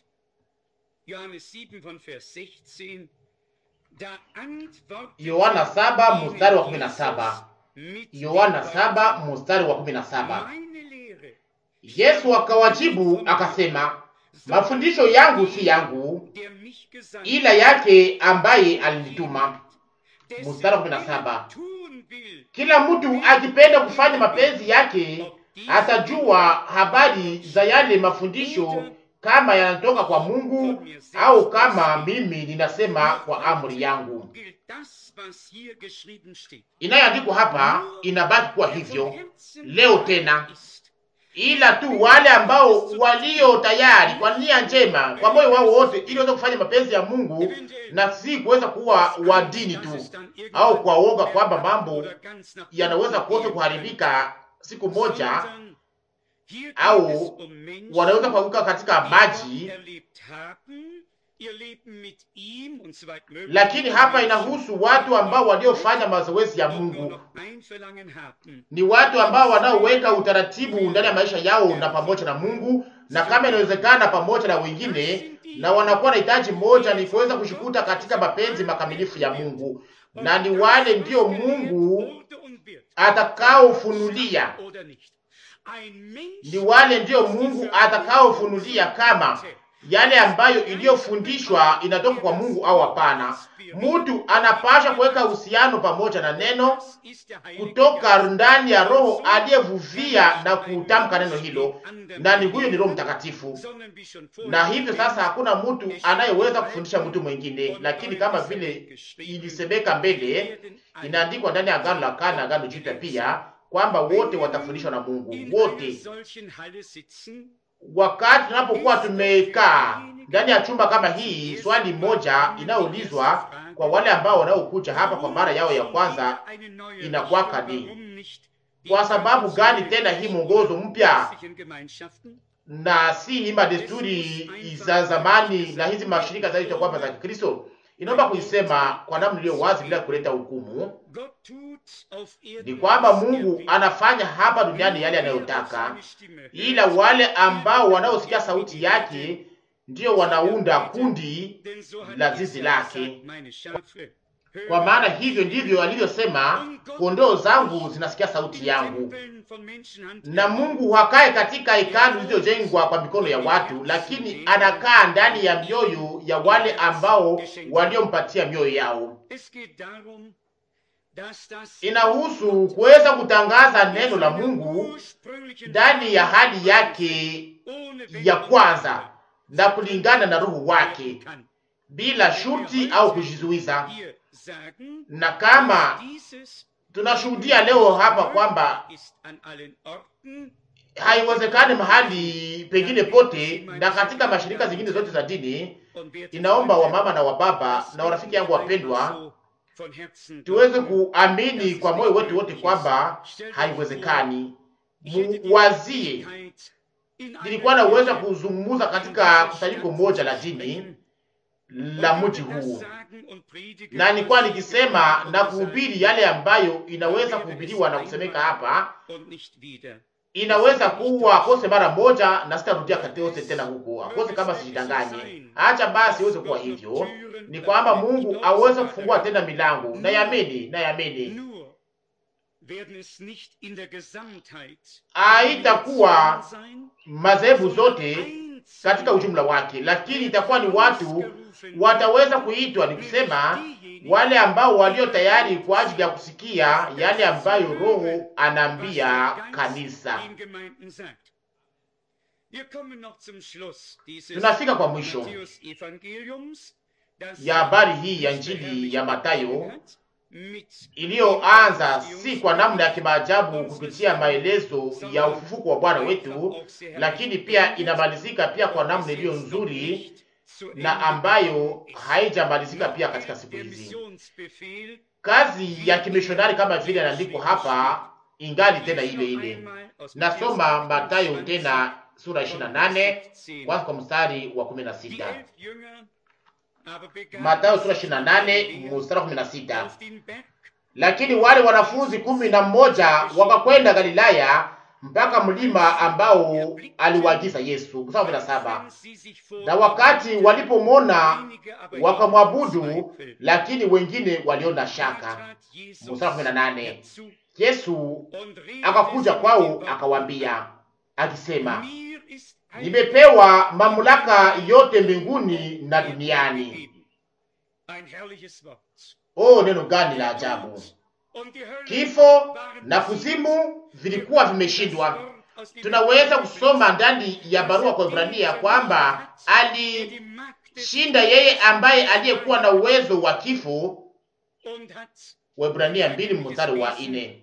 Yohana saba mstari wa kumi na saba Yohana saba mstari wa kumi na saba Yesu akawajibu akasema, mafundisho yangu si yangu, ila yake ambaye alinituma. Mstari wa kumi na saba kila mtu akipenda kufanya mapenzi yake atajua habari za yale mafundisho, kama yanatoka kwa Mungu au kama mimi ninasema kwa amri yangu. Inayoandikwa hapa inabaki kuwa hivyo leo tena, ila tu wale ambao walio tayari kwa nia njema, kwa moyo wao wote, ili waweze kufanya mapenzi ya Mungu na si kuweza kuwa wa dini tu au kwa uoga kwamba mambo yanaweza kote kuharibika siku moja, au wanaweza kuanguka katika maji lakini hapa inahusu watu ambao waliofanya mazoezi ya Mungu, ni watu ambao wanaoweka utaratibu ndani ya maisha yao na pamoja na Mungu, na kama inawezekana pamoja na wengine, na wanakuwa na hitaji moja, ni kuweza kushikuta katika mapenzi makamilifu ya Mungu, na ni wale ndio Mungu atakaofunulia, ni wale ndio Mungu atakaofunulia kama yale ambayo iliyofundishwa inatoka kwa Mungu au hapana. Mtu anapasha kuweka uhusiano pamoja na neno kutoka ndani ya Roho aliyevuvia na kutamka neno hilo, na ni huyo ni Roho Mtakatifu. Na hivyo sasa, hakuna mtu anayeweza kufundisha mtu mwingine, lakini kama vile ilisemeka mbele, inaandikwa ndani ya Agano la Kale na Agano Jipya pia kwamba wote watafundishwa na Mungu wote Wakati tunapokuwa tumekaa ndani ya chumba kama hii, swali moja inayoulizwa kwa wale ambao wanaokuja hapa kwa mara yao ya kwanza inakwaka ni kwa sababu gani tena hii mwongozo mpya na si hii madesturi za zamani na hizi mashirika zaidi kwamba za Kikristo? Inaomba kuisema kwa namna iliyo wazi bila kuleta hukumu, ni kwamba Mungu anafanya hapa duniani yale anayotaka, ila wale ambao wanaosikia sauti yake ndio wanaunda kundi la zizi lake. Kwa maana hivyo ndivyo alivyosema, kondoo zangu zinasikia sauti yangu. Na Mungu hakae katika hekalu zilizojengwa kwa mikono ya watu, lakini anakaa ndani ya mioyo ya wale ambao waliompatia mioyo yao. Inahusu kuweza kutangaza neno la Mungu ndani ya hali yake ya kwanza na kulingana na roho wake bila shurti au kujizuiza. Na kama tunashuhudia leo hapa kwamba haiwezekani mahali pengine pote na katika mashirika zingine zote za dini, inaomba wamama na wababa na warafiki yangu wapendwa, tuweze kuamini kwa moyo wetu wote kwamba haiwezekani. Muwazie, nilikuwa na uwezo wa kuzungumza katika kusanyiko moja la dini la mji huu, na nilikuwa nikisema na kuhubiri yale ambayo inaweza kuhubiriwa na kusemeka hapa. Inaweza kuwa akose mara moja na sitarudia katose tena huko akose, kama sijidanganye. Acha basi iweze kuwa hivyo, ni kwamba Mungu aweze kufungua tena milango. Nayamini, nayamini haitakuwa madhehebu zote katika ujumla wake, lakini itakuwa ni watu wataweza kuitwa, ni kusema wale ambao walio tayari kwa ajili ya kusikia yale ambayo Roho anaambia kanisa. Tunafika kwa mwisho ya habari hii ya Injili ya Mathayo iliyoanza si kwa namna ya kimaajabu kupitia maelezo ya ufufuko wa Bwana wetu, lakini pia inamalizika pia kwa namna iliyo nzuri na ambayo haijamalizika pia katika siku hizi. Kazi ya kimishonari kama vile inaandikwa hapa ingali tena ile ile. Nasoma Mathayo tena sura 28 kwanza kwa mstari wa 16. Mathayo sura 28 mstari wa 16. Lakini wale wanafunzi kumi na mmoja wakakwenda Galilaya mpaka mlima ambao aliwaagiza Yesu. Mstari wa 17. Na wakati walipomwona wakamwabudu, lakini wengine waliona shaka. Mstari wa 18. Yesu akakuja kwao akawaambia akisema, nimepewa mamlaka yote mbinguni na duniani. Oh, neno gani la ajabu! Kifo na kuzimu vilikuwa vimeshindwa. Tunaweza kusoma ndani ya barua kwa Ibrania kwamba alishinda yeye ambaye aliyekuwa na uwezo wa kifo. Waebrania mbili mstari wa nne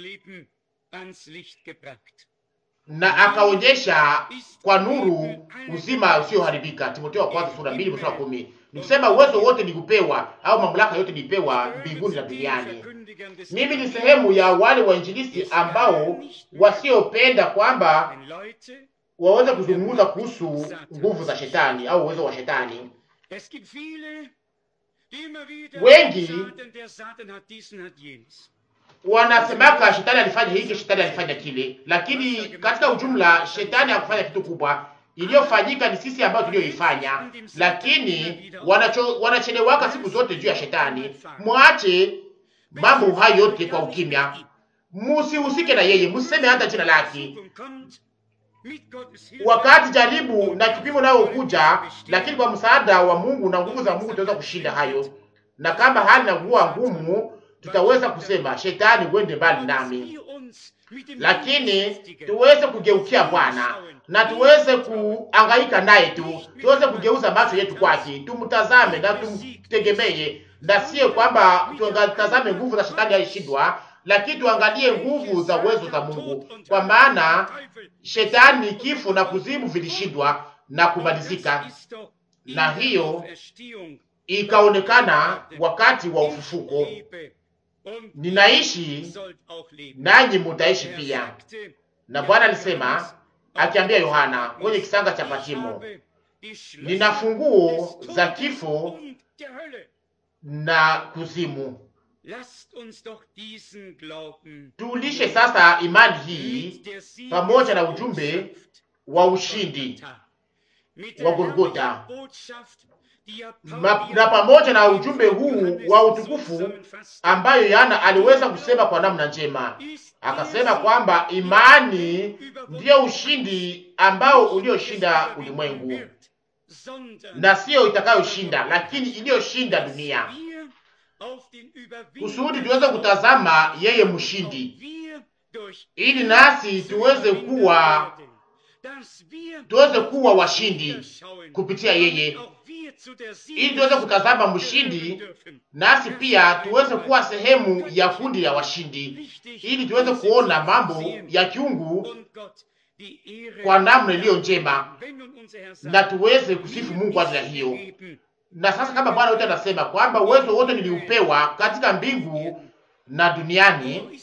na akaonyesha kwa nuru uzima usioharibika. Timotheo wa kwanza sura mbili mstari wa kumi. Ni kusema uwezo wote ni kupewa au mamlaka yote ni kupewa mbinguni na duniani. Mimi ni sehemu ya wale wainjilisti ambao wasiopenda kwamba waweze kuzungumza kuhusu nguvu za shetani au uwezo wa shetani, Es gibt viele, die immer wieder Wengi sagen, der Satan hat diesen, hat jenes. wanasemaka shetani alifanya hiki, shetani alifanya kile, lakini katika ujumla shetani hakufanya kitu kubwa. Iliyofanyika ni sisi ambayo tulioifanya, lakini wanacho wanachelewaka siku zote juu ya shetani. Mwache mambo hayo yote kwa ukimya, musihusike na yeye, musiseme hata jina lake. Kommt mit Gottes Hilfe. Wakati jaribu na kipimo nayo kuja, lakini kwa msaada wa Mungu na nguvu za Mungu tutaweza kushinda hayo, na kama hali na kuwa ngumu, tutaweza kusema shetani, uende mbali nami. Wir uns mit dem lakini Beschäftigen. tuweze kugeukia Bwana na tuweze kuangaika naye tu, tuweze kugeuza macho yetu kwake, tumtazame na tumtegemee, na sio kwamba tutazame nguvu za shetani alishindwa, lakini tuangalie nguvu za uwezo za Mungu, kwa maana shetani, kifo na kuzimu vilishindwa na kumalizika, na hiyo ikaonekana wakati wa ufufuko. Ninaishi nanyi mutaishi pia. Na Bwana alisema akiambia Yohana kwenye kisanga cha Patimo, nina funguo za kifo na kuzimu. Tulishe sasa imani hii pamoja na ujumbe wa ushindi wa Golgota Ma, na pamoja na ujumbe huu wa utukufu ambayo Yohana aliweza kusema kwa namna njema, akasema kwamba imani ndiyo ushindi ambao ulioshinda ulimwengu, na siyo itakayoshinda, lakini iliyoshinda dunia, kusudi tuweze kutazama yeye mshindi, ili nasi tuweze kuwa tuweze kuwa washindi kupitia yeye, ili tuweze kutazama mshindi, nasi pia tuweze kuwa sehemu ya kundi ya washindi, ili tuweze kuona mambo ya kiungu kwa namna iliyo njema, na tuweze kusifu Mungu kwa ajili ya hiyo. Na sasa kama Bwana wote anasema kwamba uwezo wote niliupewa katika mbingu na duniani,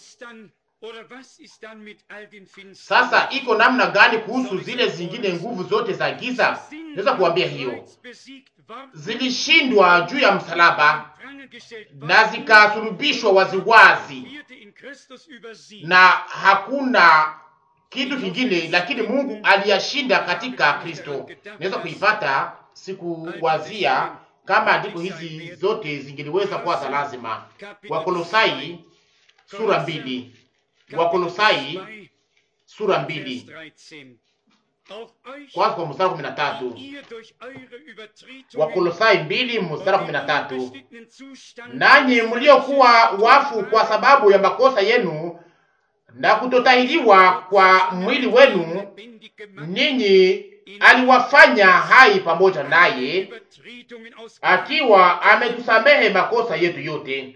sasa iko namna gani kuhusu zile zingine nguvu zote za giza? Naweza kuambia hiyo zilishindwa juu ya msalaba na zikasulubishwa waziwazi, na hakuna kitu kingine, lakini Mungu aliyashinda katika Kristo. Naweza kuipata siku wazia kama andiko hizi zote zingeliweza kuwa za lazima. Wakolosai sura mbili Wakolosai sura mbili kwanza kwa mstari kumi na tatu. Wakolosai mbili mstari kumi na tatu. Nanyi mliokuwa wafu kwa sababu ya makosa yenu na kutotahiriwa kwa mwili wenu, ninyi aliwafanya hai pamoja naye, akiwa ametusamehe makosa yetu yote.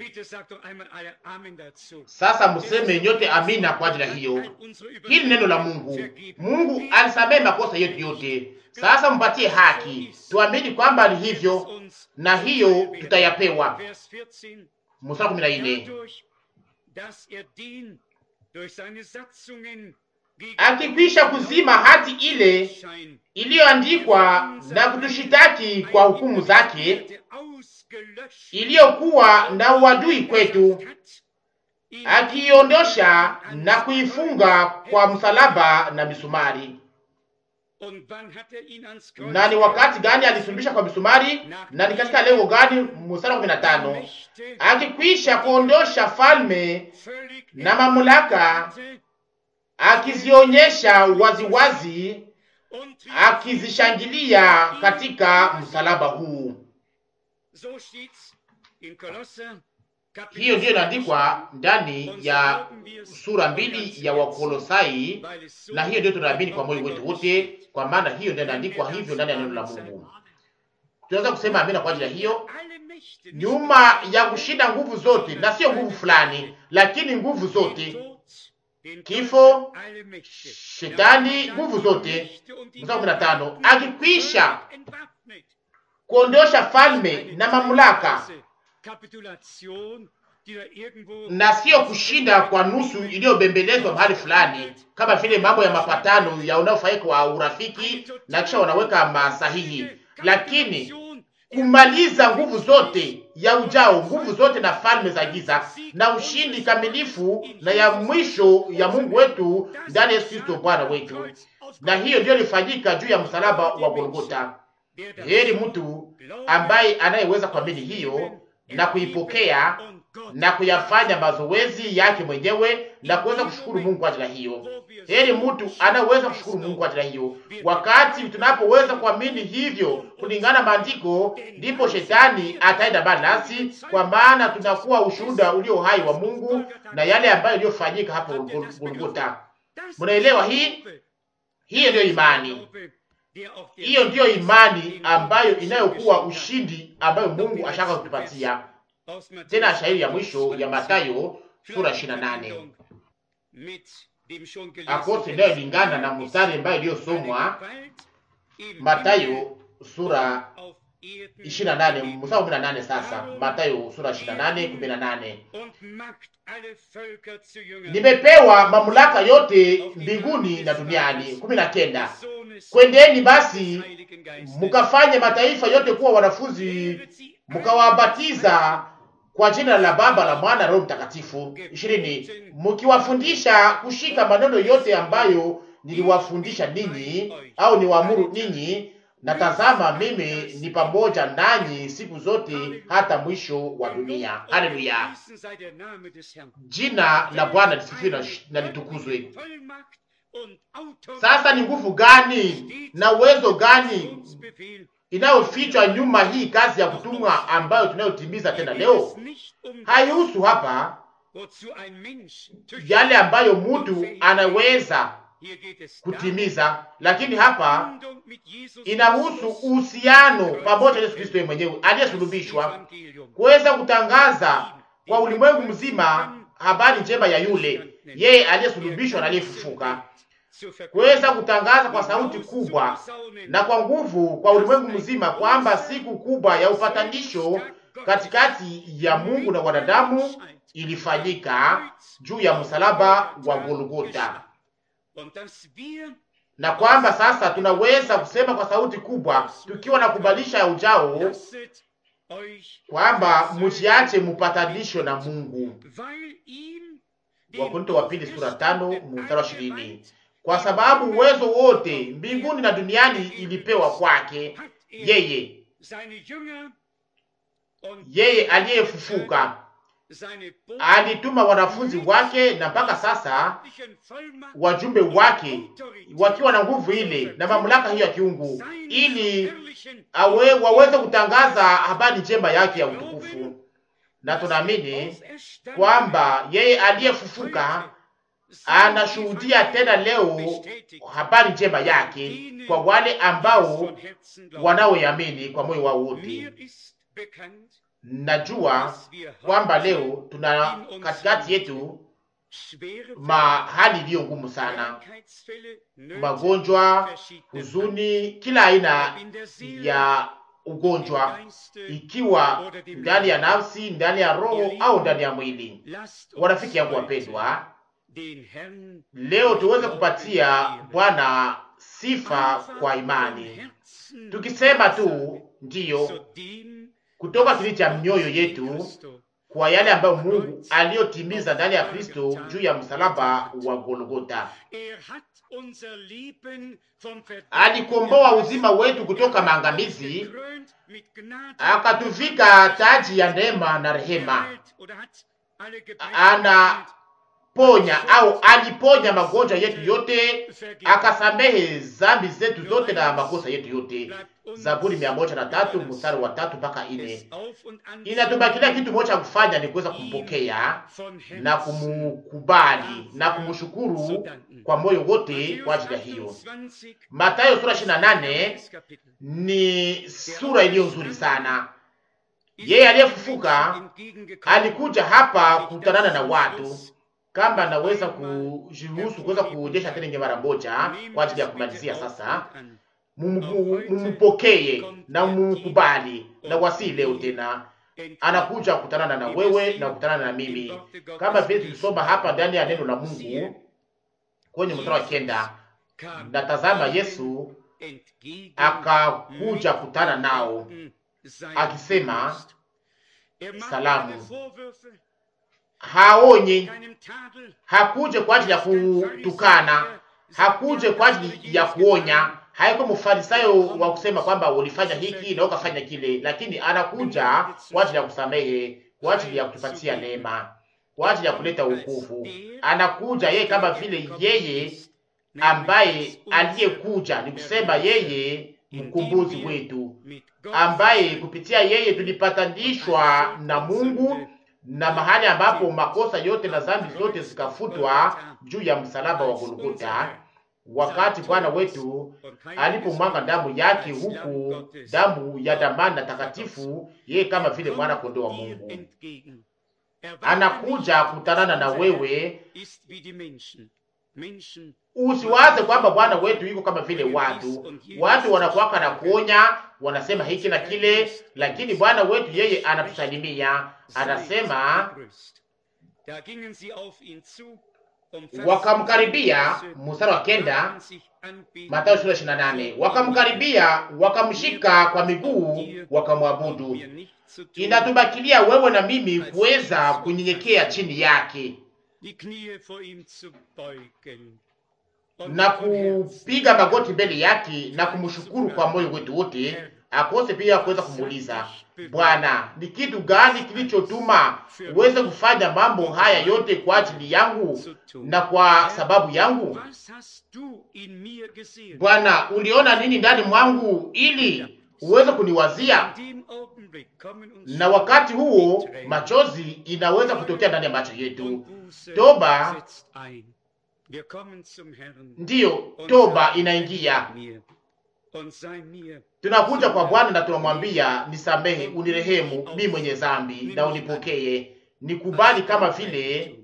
Sasa museme nyote amina kwa ajili ya hiyo. Hili neno la Mungu, Mungu alisamehe makosa yetu yote. Sasa mpatie haki, tuamini kwamba ni hivyo, na hiyo tutayapewa. Mstari kumi na nne akikwisha kuzima hati ile iliyoandikwa na kutushitaki kwa hukumu zake, iliyokuwa na uadui kwetu, akiiondosha na kuifunga kwa msalaba na misumari. Na ni wakati gani alisulubisha kwa misumari? Na ni katika lengo gani? Mstari wa kumi na tano akikwisha kuondosha falme na mamlaka akizionyesha waziwazi, akizishangilia katika msalaba huu. Hiyo ndiyo inaandikwa ndani ya sura mbili ya Wakolosai, na hiyo ndiyo tunaamini kwa moyo wetu wote, kwa maana hiyo ndiyo inaandikwa hivyo ndani ya neno la Mungu. Tunaweza kusema amina kwa ajili ya hiyo. Nyuma ya kushinda nguvu zote, na sio nguvu fulani, lakini nguvu zote kifo, shetani, nguvu zote. Mstari kumi na tano akikwisha kuondosha falme na mamlaka, na sio kushinda kwa nusu iliyobembelezwa mahali fulani, kama vile mambo ya mapatano ya unaofanyika wa urafiki na kisha wanaweka masahihi, lakini kumaliza nguvu zote ya ujao, nguvu zote na falme za giza, na ushindi kamilifu na ya mwisho ya Mungu wetu ndani ya Yesu Kristo Bwana wetu. Na hiyo ndiyo ilifanyika juu ya msalaba wa Golgota. Heri mtu ambaye anayeweza kuamini hiyo na kuipokea na kuyafanya mazoezi yake mwenyewe na kuweza kushukuru Mungu kwa ajili ya hiyo. Heri mtu anaweza kushukuru Mungu kwa ajili ya hiyo. Wakati tunapoweza kuamini hivyo kulingana maandiko, ndipo shetani ataenda mbali nasi, kwa maana tunakuwa ushuhuda ulio hai wa Mungu na yale ambayo iliyofanyika hapo Golgotha. Mnaelewa hii? Hiyo ndiyo imani, hiyo ndiyo imani ambayo inayokuwa ushindi ambayo Mungu ashaka kutupatia. Tena shairi ya mwisho ya Mathayo sura 28 akose inayolingana na mstari ambayo iliyosomwa Mathayo sura 28 mstari wa 18. Sasa Mathayo sura 28 18, nimepewa mamlaka yote mbinguni na duniani. 19, kwendeni basi mukafanye mataifa yote kuwa wanafunzi mukawabatiza kwa jina la Baba la Mwana Roho Mtakatifu. ishirini, mkiwafundisha kushika maneno yote ambayo niliwafundisha ninyi au niwaamuru ninyi, na tazama, mimi ni pamoja nanyi siku zote hata mwisho wa dunia. Haleluya! Jina la Bwana lisifiwe na litukuzwe. Sasa ni nguvu gani na uwezo gani inayofichwa nyuma hii kazi ya kutumwa ambayo tunayotimiza tena leo? Haihusu hapa yale ambayo mtu anaweza kutimiza, lakini hapa inahusu uhusiano pamoja na Yesu Kristo yeye mwenyewe aliyesulubishwa, kuweza kutangaza kwa ulimwengu mzima habari njema ya yule yeye aliyesulubishwa na aliyefufuka kuweza kutangaza kwa sauti kubwa na kwa nguvu kwa ulimwengu mzima kwamba siku kubwa ya upatanisho katikati ya Mungu na wanadamu ilifanyika juu ya msalaba wa Golgota, na kwamba sasa tunaweza kusema kwa sauti kubwa tukiwa na kubalisha ya ujao kwamba msiache mupatanisho na Mungu. Wakorintho wa pili sura tano mstari wa ishirini kwa sababu uwezo wote mbinguni na duniani ilipewa kwake yeye, yeye aliyefufuka alituma wanafunzi wake, na mpaka sasa wajumbe wake wakiwa na nguvu ile na mamlaka hiyo ya kiungu, ili awe, waweze kutangaza habari njema yake ya utukufu. Na tunaamini kwamba yeye aliyefufuka anashuhudia tena leo habari njema yake kwa wale ambao wanaoamini kwa moyo wao wote. Najua kwamba leo tuna katikati yetu mahali iliyo ngumu sana, magonjwa, huzuni, kila aina ya ugonjwa, ikiwa ndani ya nafsi, ndani ya roho au ndani ya mwili. Warafiki yangu wapendwa, leo tuweze kupatia Bwana sifa kwa imani, tukisema tu ndiyo kutoka kili cha mioyo yetu kwa yale ambayo Mungu aliyotimiza ndani ya Kristo juu ya msalaba wa Golgota. Alikomboa uzima wetu kutoka maangamizi, akatuvika taji ya neema na rehema. Ana ponya au aliponya magonjwa yetu yote, akasamehe zambi zetu zote na makosa yetu yote. Zaburi mia moja na tatu mstari wa tatu mpaka ine. Inatubakilia kitu moja kufanya ni kuweza kumpokea na kumukubali na kumshukuru kwa moyo wote kwa ajili ya hiyo. Mathayo sura ishirini na nane ni sura iliyo nzuri sana. Yeye aliyefufuka alikuja hapa kukutanana na watu kama naweza kujiruhusu kuweza kuonyesha tena inge mara moja kwa ajili ya kumalizia sasa, mumpokee na mumkubali na wasi leo tena anakuja kukutanana na wewe na kukutanana na mimi, kama vile tulisoma hapa ndani ya neno la Mungu kwenye mstari wa kenda, na tazama Yesu akakuja kutana nao akisema salamu. Haonye, hakuje kwa ajili ya kutukana, hakuje kwa ajili ya kuonya. Haiko mfarisayo wa kusema kwamba ulifanya hiki na ukafanya kile, lakini anakuja kwa ajili ya kusamehe, kwa ajili ya kutupatia neema, kwa ajili ya kuleta wokovu. Anakuja yeye kama vile yeye ambaye aliyekuja, ni kusema yeye mkombozi wetu, ambaye kupitia yeye tulipatanishwa na Mungu na mahali ambapo makosa yote na dhambi zote zikafutwa juu ya msalaba wa Golgotha, wakati Bwana wetu alipomwaga damu yake, huku damu ya damani na takatifu, yeye kama vile mwana kondoo wa Mungu anakuja kutanana na wewe. Usiwaze kwamba Bwana wetu yuko kama vile watu. Watu wanakuwaka na kuonya, wanasema hiki na kile, lakini Bwana wetu yeye anatusalimia, anasema wakamkaribia, mstari wa kenda, Mathayo sura ishirini na nane. Wakamkaribia, wakamshika kwa miguu, wakamwabudu. Inatubakilia wewe na mimi kuweza kunyenyekea chini yake na kupiga magoti mbele yake na kumshukuru kwa moyo wetu wote, akose pia kuweza kumuuliza Bwana, ni kitu gani kilichotuma uweze kufanya mambo haya yote kwa ajili yangu na kwa sababu yangu? Bwana, uliona nini ndani mwangu ili uweze kuniwazia? Na wakati huo machozi inaweza kutokea ndani ya macho yetu. Toba ndiyo, toba inaingia. Tunakuja kwa Bwana na tunamwambia nisamehe, unirehemu mimi mwenye dhambi, na unipokee, nikubali kama vile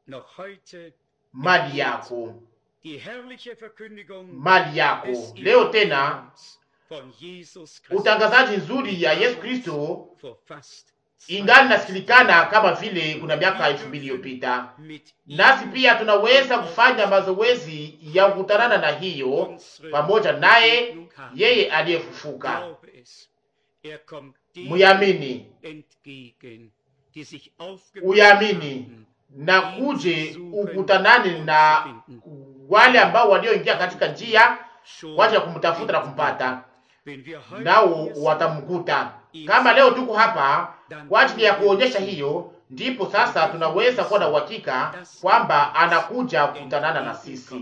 mali yako, mali yako. Leo tena utangazaji nzuri ya Yesu Kristo ingali nasikilikana kama vile kuna miaka elfu mbili iliyopita. Nasi pia tunaweza kufanya mazoezi ya kukutanana na hiyo pamoja naye yeye aliyefufuka. Muyamini, uyamini na kuje ukutanane na wale ambao walioingia katika njia kwa ajili ya kumtafuta na kumpata, nao watamkuta. Kama leo tuko hapa kwa ajili ya kuonyesha hiyo, ndipo sasa tunaweza kuwa na uhakika kwamba anakuja kukutanana na sisi.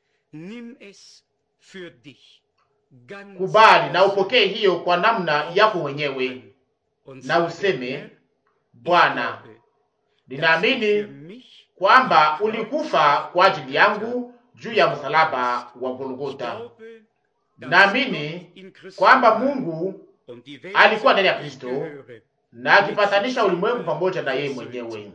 Kubali na upokee hiyo kwa namna yako mwenyewe, na useme Bwana, ninaamini kwamba ulikufa kwa ajili yangu juu ya msalaba wa Golgotha. Naamini kwamba Mungu alikuwa ndani ya Kristo na akipatanisha ulimwengu pamoja na yeye mwenyewe,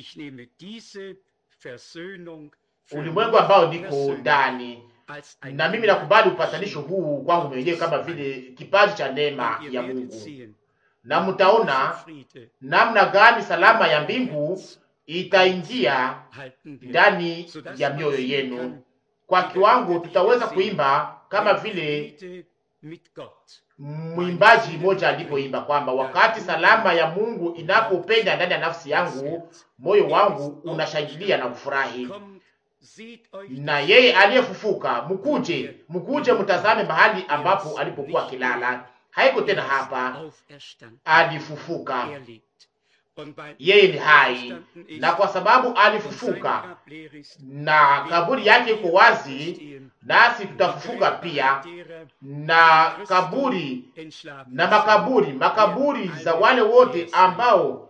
ulimwengu ambao niko ndani. Na mimi nakubali upatanisho huu kwangu mwenyewe kama vile kipaji cha neema ya Mungu, na mtaona namna gani salama ya mbingu itaingia ndani ya mioyo yenu. Kwa kiwango tutaweza kuimba kama vile mwimbaji mmoja alipoimba kwamba wakati salama ya Mungu inapopenya ndani ya nafsi yangu, moyo wangu unashangilia na kufurahi. Na yeye aliyefufuka, mkuje, mkuje mtazame mahali ambapo alipokuwa kilala. Haiko tena hapa, alifufuka. Yeye ni hai, na kwa sababu alifufuka na kaburi yake iko wazi, nasi tutafufuka pia na kaburi na makaburi makaburi za wale wote ambao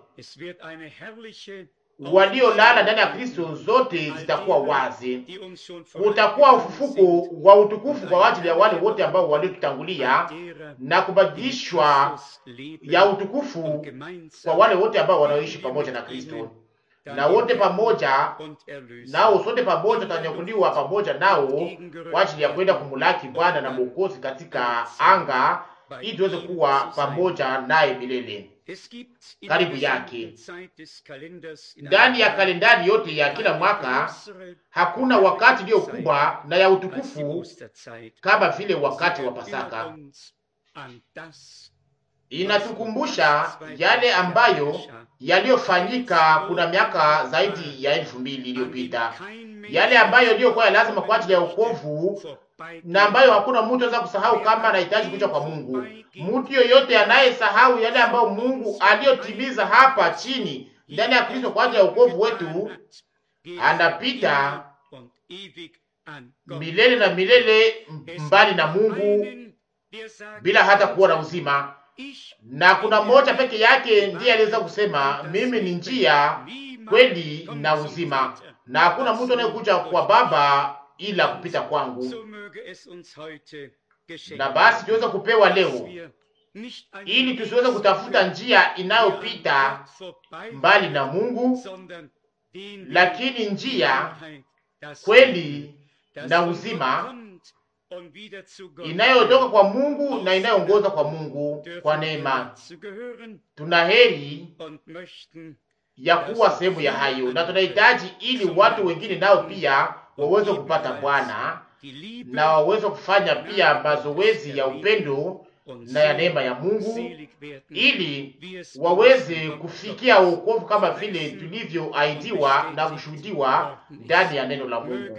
waliolala ndani ya Kristo, zote zitakuwa wazi. Kutakuwa ufufuko wa utukufu kwa ajili ya wale wote ambao waliotutangulia na kubadilishwa ya utukufu kwa wale wote ambao wanaoishi pamoja na Kristo, na wote pamoja nao, sote pamoja tutanyakuliwa pamoja nao kwa ajili ya kwenda kumulaki Bwana na Mwokozi katika anga, ili tuweze kuwa pamoja naye milele karibu yake. Ndani ya kalendari yote ya kila mwaka hakuna wakati iliyo kubwa na ya utukufu kama vile wakati wa Pasaka. inatukumbusha yale ambayo yaliyofanyika kuna miaka zaidi ya elfu mbili iliyopita, yale ambayo iliyokuwa ya lazima kwa ajili ya wokovu na ambayo hakuna mtu anaweza kusahau kama anahitaji kuja kwa Mungu. Mtu yoyote anayesahau yale ambayo Mungu aliyotimiza hapa chini ndani ya Kristo kwa ajili ya wokovu wetu, anapita milele na milele mbali na Mungu bila hata kuwa na uzima. Na kuna mmoja peke yake ndiye aliweza kusema mimi ni njia, kweli na uzima, na hakuna mtu anayekuja kwa Baba ila kupita kwangu. Na basi tuweze kupewa leo, ili tusiweze kutafuta njia inayopita mbali na Mungu, lakini njia, kweli na uzima inayotoka kwa Mungu na inayoongoza kwa Mungu kwa neema. Tuna heri ya kuwa sehemu ya hayo, na tunahitaji ili watu wengine nao pia waweze kupata Bwana na waweze kufanya pia mazoezi ya upendo na ya neema ya Mungu, ili waweze kufikia wokovu kama vile tulivyoahidiwa na kushuhudiwa ndani ya neno la Mungu.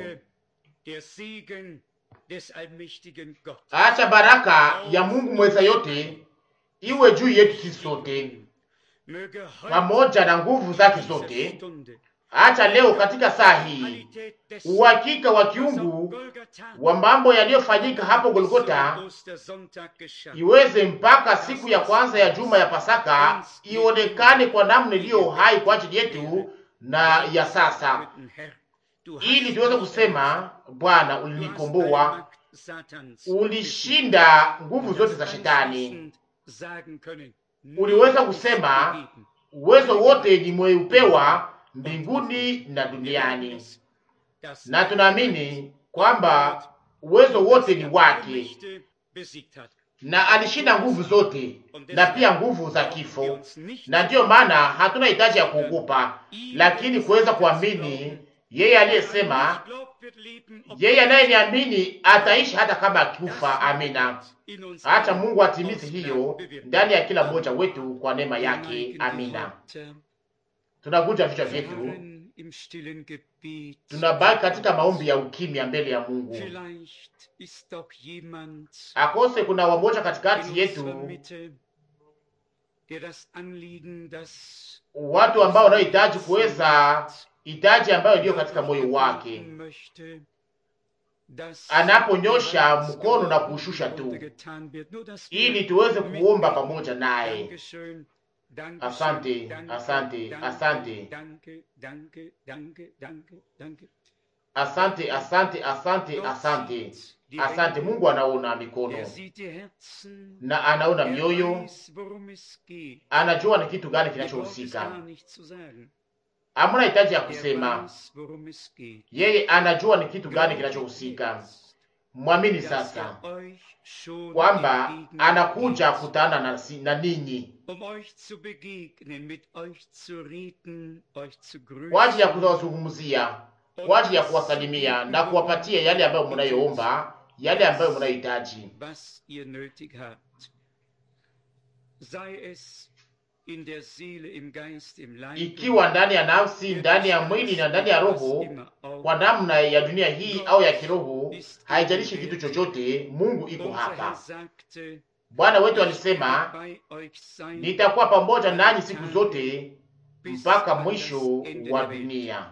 Acha baraka ya Mungu mweza yote iwe juu yetu sisi sote pamoja na nguvu zake zote. Acha leo katika saa hii uhakika wa kiungu wa mambo yaliyofanyika hapo Golgota iweze mpaka siku ya kwanza ya juma ya Pasaka ionekane kwa namna iliyo hai kwa ajili yetu na ya sasa, ili tuweze kusema Bwana, ulinikomboa, ulishinda nguvu zote za Shetani. Uliweza kusema uwezo wote nimeupewa mbinguni na duniani, na tunaamini kwamba uwezo wote ni wake, na alishinda nguvu zote na pia nguvu za kifo, na ndiyo maana hatuna hitaji ya kuogopa, lakini kuweza kuamini yeye aliyesema, yeye anayeniamini ataishi hata kama akifa. Amina. Acha Mungu atimize hiyo ndani ya kila mmoja wetu kwa neema yake. Amina. Tunakuja vichwa vyetu, tunabaki katika maombi ya ukimya mbele ya Mungu. Akose kuna wamoja katikati yetu, watu ambao wanaohitaji kuweza hitaji ambayo iliyo katika moyo wake, anaponyosha mkono na kuushusha tu, ili tuweze kuomba pamoja naye. Asante, asante, asante, asante, asante, asante, asante, asante. Mungu anaona mikono na anaona mioyo, anajua ni kitu gani kinachohusika. Hamuna hitaji ya kusema, yeye anajua ni kitu gani kinachohusika. Mwamini sasa kwamba anakuja kutana na, na ninyi kwa ajili ya kuwazungumzia, kwa ajili ya kuwasalimia na kuwapatia yale ambayo mnayoomba, yale ambayo mnayohitaji ikiwa ndani ya nafsi, ndani ya mwili na ndani ya roho, kwa namna ya dunia hii au ya kiroho, haijalishi kitu chochote, Mungu iko hapa. Bwana wetu alisema, nitakuwa pamoja nanyi siku zote mpaka mwisho wa dunia.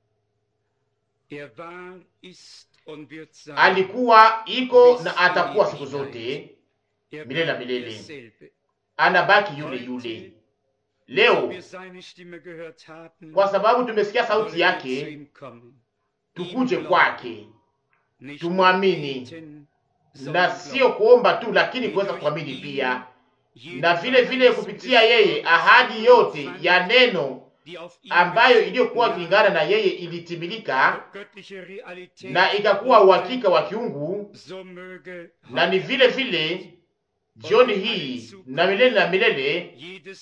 Alikuwa, iko na atakuwa siku zote milele na milele. Anabaki yule yule. Leo kwa sababu tumesikia sauti yake, tukuje kwake, tumwamini, na sio kuomba tu, lakini kuweza kuamini pia, na vile vile kupitia yeye ahadi yote ya neno ambayo iliyokuwa kulingana na yeye ilitimilika na ikakuwa uhakika wa kiungu, na ni vile vile jioni hii na milele na milele,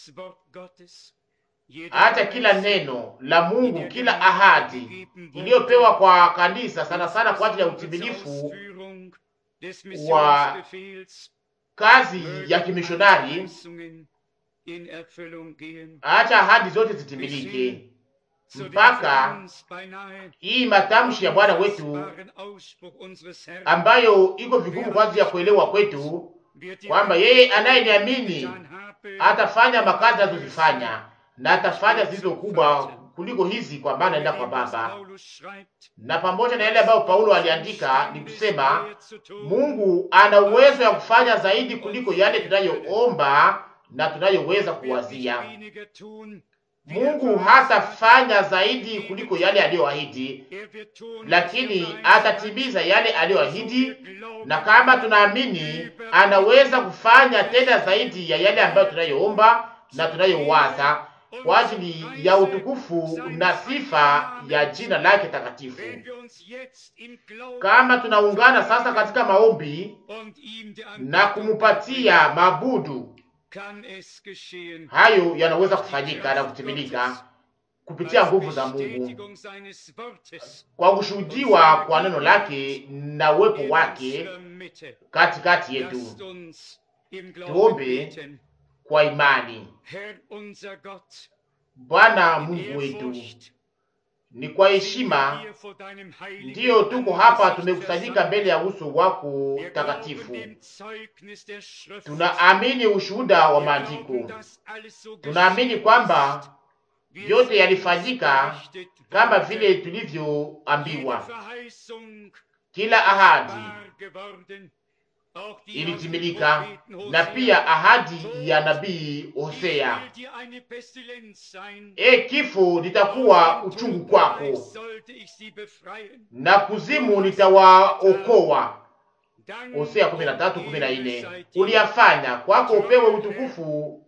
hata kila neno la Mungu, kila ahadi iliyopewa kwa kanisa, sana sana kwa ajili ya utimilifu wa kazi ya kimishonari, acha ahadi zote zitimilike mpaka hii matamshi ya Bwana wetu ambayo iko vigumu kwa ajili ya kuelewa kwetu, kwamba yeye anayeniamini atafanya makazi anazozifanya na atafanya zilizo kubwa kuliko hizi, kwa maana enda kwa Baba. Na pamoja na yale ambayo Paulo aliandika ni kusema Mungu ana uwezo ya kufanya zaidi kuliko yale tunayoomba na tunayoweza kuwazia. Mungu hatafanya zaidi kuliko yale aliyoahidi, lakini atatimiza yale aliyoahidi, na kama tunaamini, anaweza kufanya tena zaidi ya yale ambayo tunayoomba na tunayowaza kwa ajili ya utukufu na sifa ya jina lake takatifu. Kama tunaungana sasa katika maombi na kumupatia mabudu hayo yanaweza kufanyika na kutimilika kupitia nguvu za Mungu kwa kushuhudiwa kwa neno lake na uwepo wake katikati yetu. Tuombe kwa imani. Bwana Mungu wetu, ni kwa heshima ndiyo tuko hapa, tumekusanyika mbele ya uso wako takatifu. Tunaamini ushuhuda wa maandiko, tunaamini kwamba yote yalifanyika kama vile tulivyoambiwa. Kila ahadi ilitimilika, na pia ahadi ya nabii Hosea, e, kifo litakuwa uchungu kwako na kuzimu nitawaokoa. Hosea 13:14. Uliyafanya kwako, upewe utukufu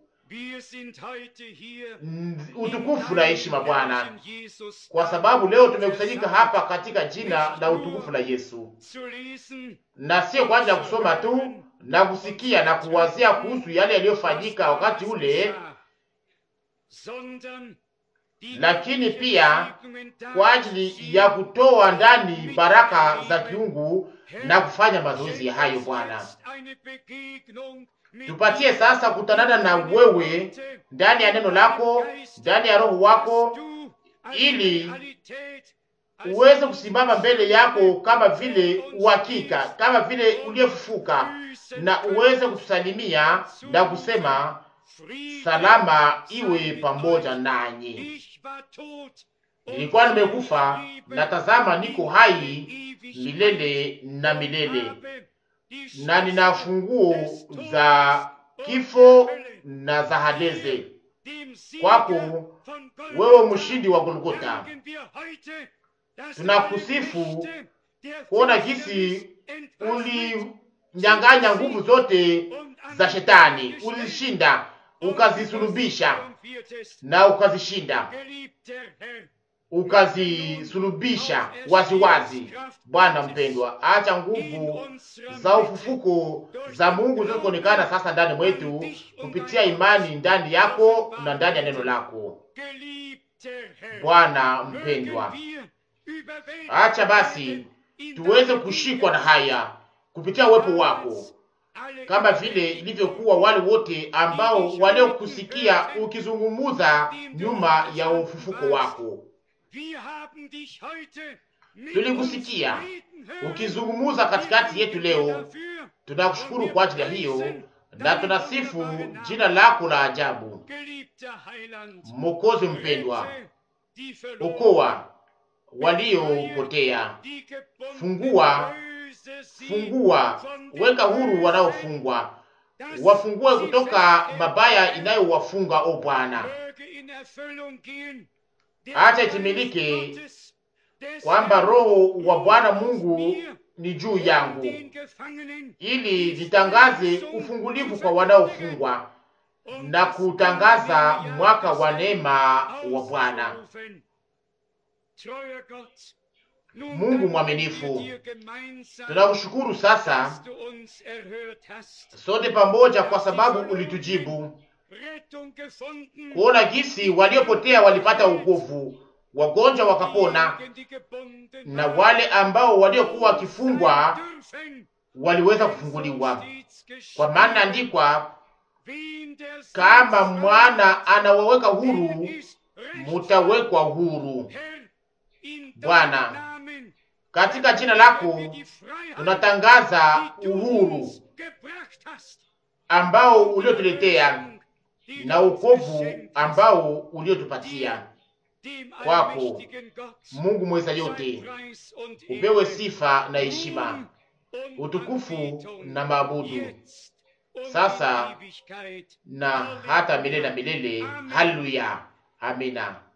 utukufu na heshima Bwana, kwa sababu leo tumekusanyika hapa katika jina la utukufu la Yesu, na sio kwa ajili ya kusoma tu na kusikia na kuwazia kuhusu yale yaliyofanyika wakati ule, lakini pia kwa ajili ya kutoa ndani baraka za kiungu na kufanya mazoezi ya hayo. Bwana, tupatie sasa kutanana na wewe ndani ya neno lako, ndani ya roho wako, ili uweze kusimama mbele yako kama vile uhakika, kama vile uliyefufuka, na uweze kutusalimia na kusema salama iwe pamoja nanyi. Nilikuwa nimekufa na tazama, niko hai milele na milele, na nina funguo za kifo na za Hadeze. Kwako wewe mshindi wa Golgota, tunakusifu kuona jinsi ulinyang'anya nguvu zote za shetani, ulizishinda ukazisulubisha na ukazishinda ukazisulubisha waziwazi. Bwana mpendwa, acha nguvu za ufufuko za Mungu zilizoonekana sasa ndani mwetu kupitia imani ndani yako na ndani ya neno lako. Bwana mpendwa, acha basi tuweze kushikwa na haya kupitia uwepo wako kama vile ilivyokuwa wale wote ambao waliokusikia ukizungumuza nyuma ya ufufuko wako. Tulikusikia ukizungumuza katikati yetu leo. Tunakushukuru kwa ajili ya hiyo na tunasifu jina lako la ajabu. Mokozi mpendwa, okoa waliopotea, fungua fungua, weka huru wanaofungwa, wafungue kutoka mabaya inayowafunga. O Bwana, acha itimilike kwamba Roho wa Bwana Mungu ni juu yangu, ili nitangaze ufungulivu kwa wanaofungwa na kutangaza mwaka wa neema wa Bwana. Mungu mwaminifu, tunakushukuru sasa sote pamoja, kwa sababu ulitujibu kuona jinsi waliopotea walipata wokovu, wagonjwa wakapona, na wale ambao waliokuwa wakifungwa waliweza kufunguliwa. kwa maana andikwa, kama mwana anawaweka huru, mutawekwa huru. Bwana, katika jina lako tunatangaza uhuru ambao uliotuletea na ukovu ambao uliotupatia. Kwako Mungu mweza yote, upewe sifa na heshima, utukufu na maabudu sasa na hata milele na milele. Haleluya, amina.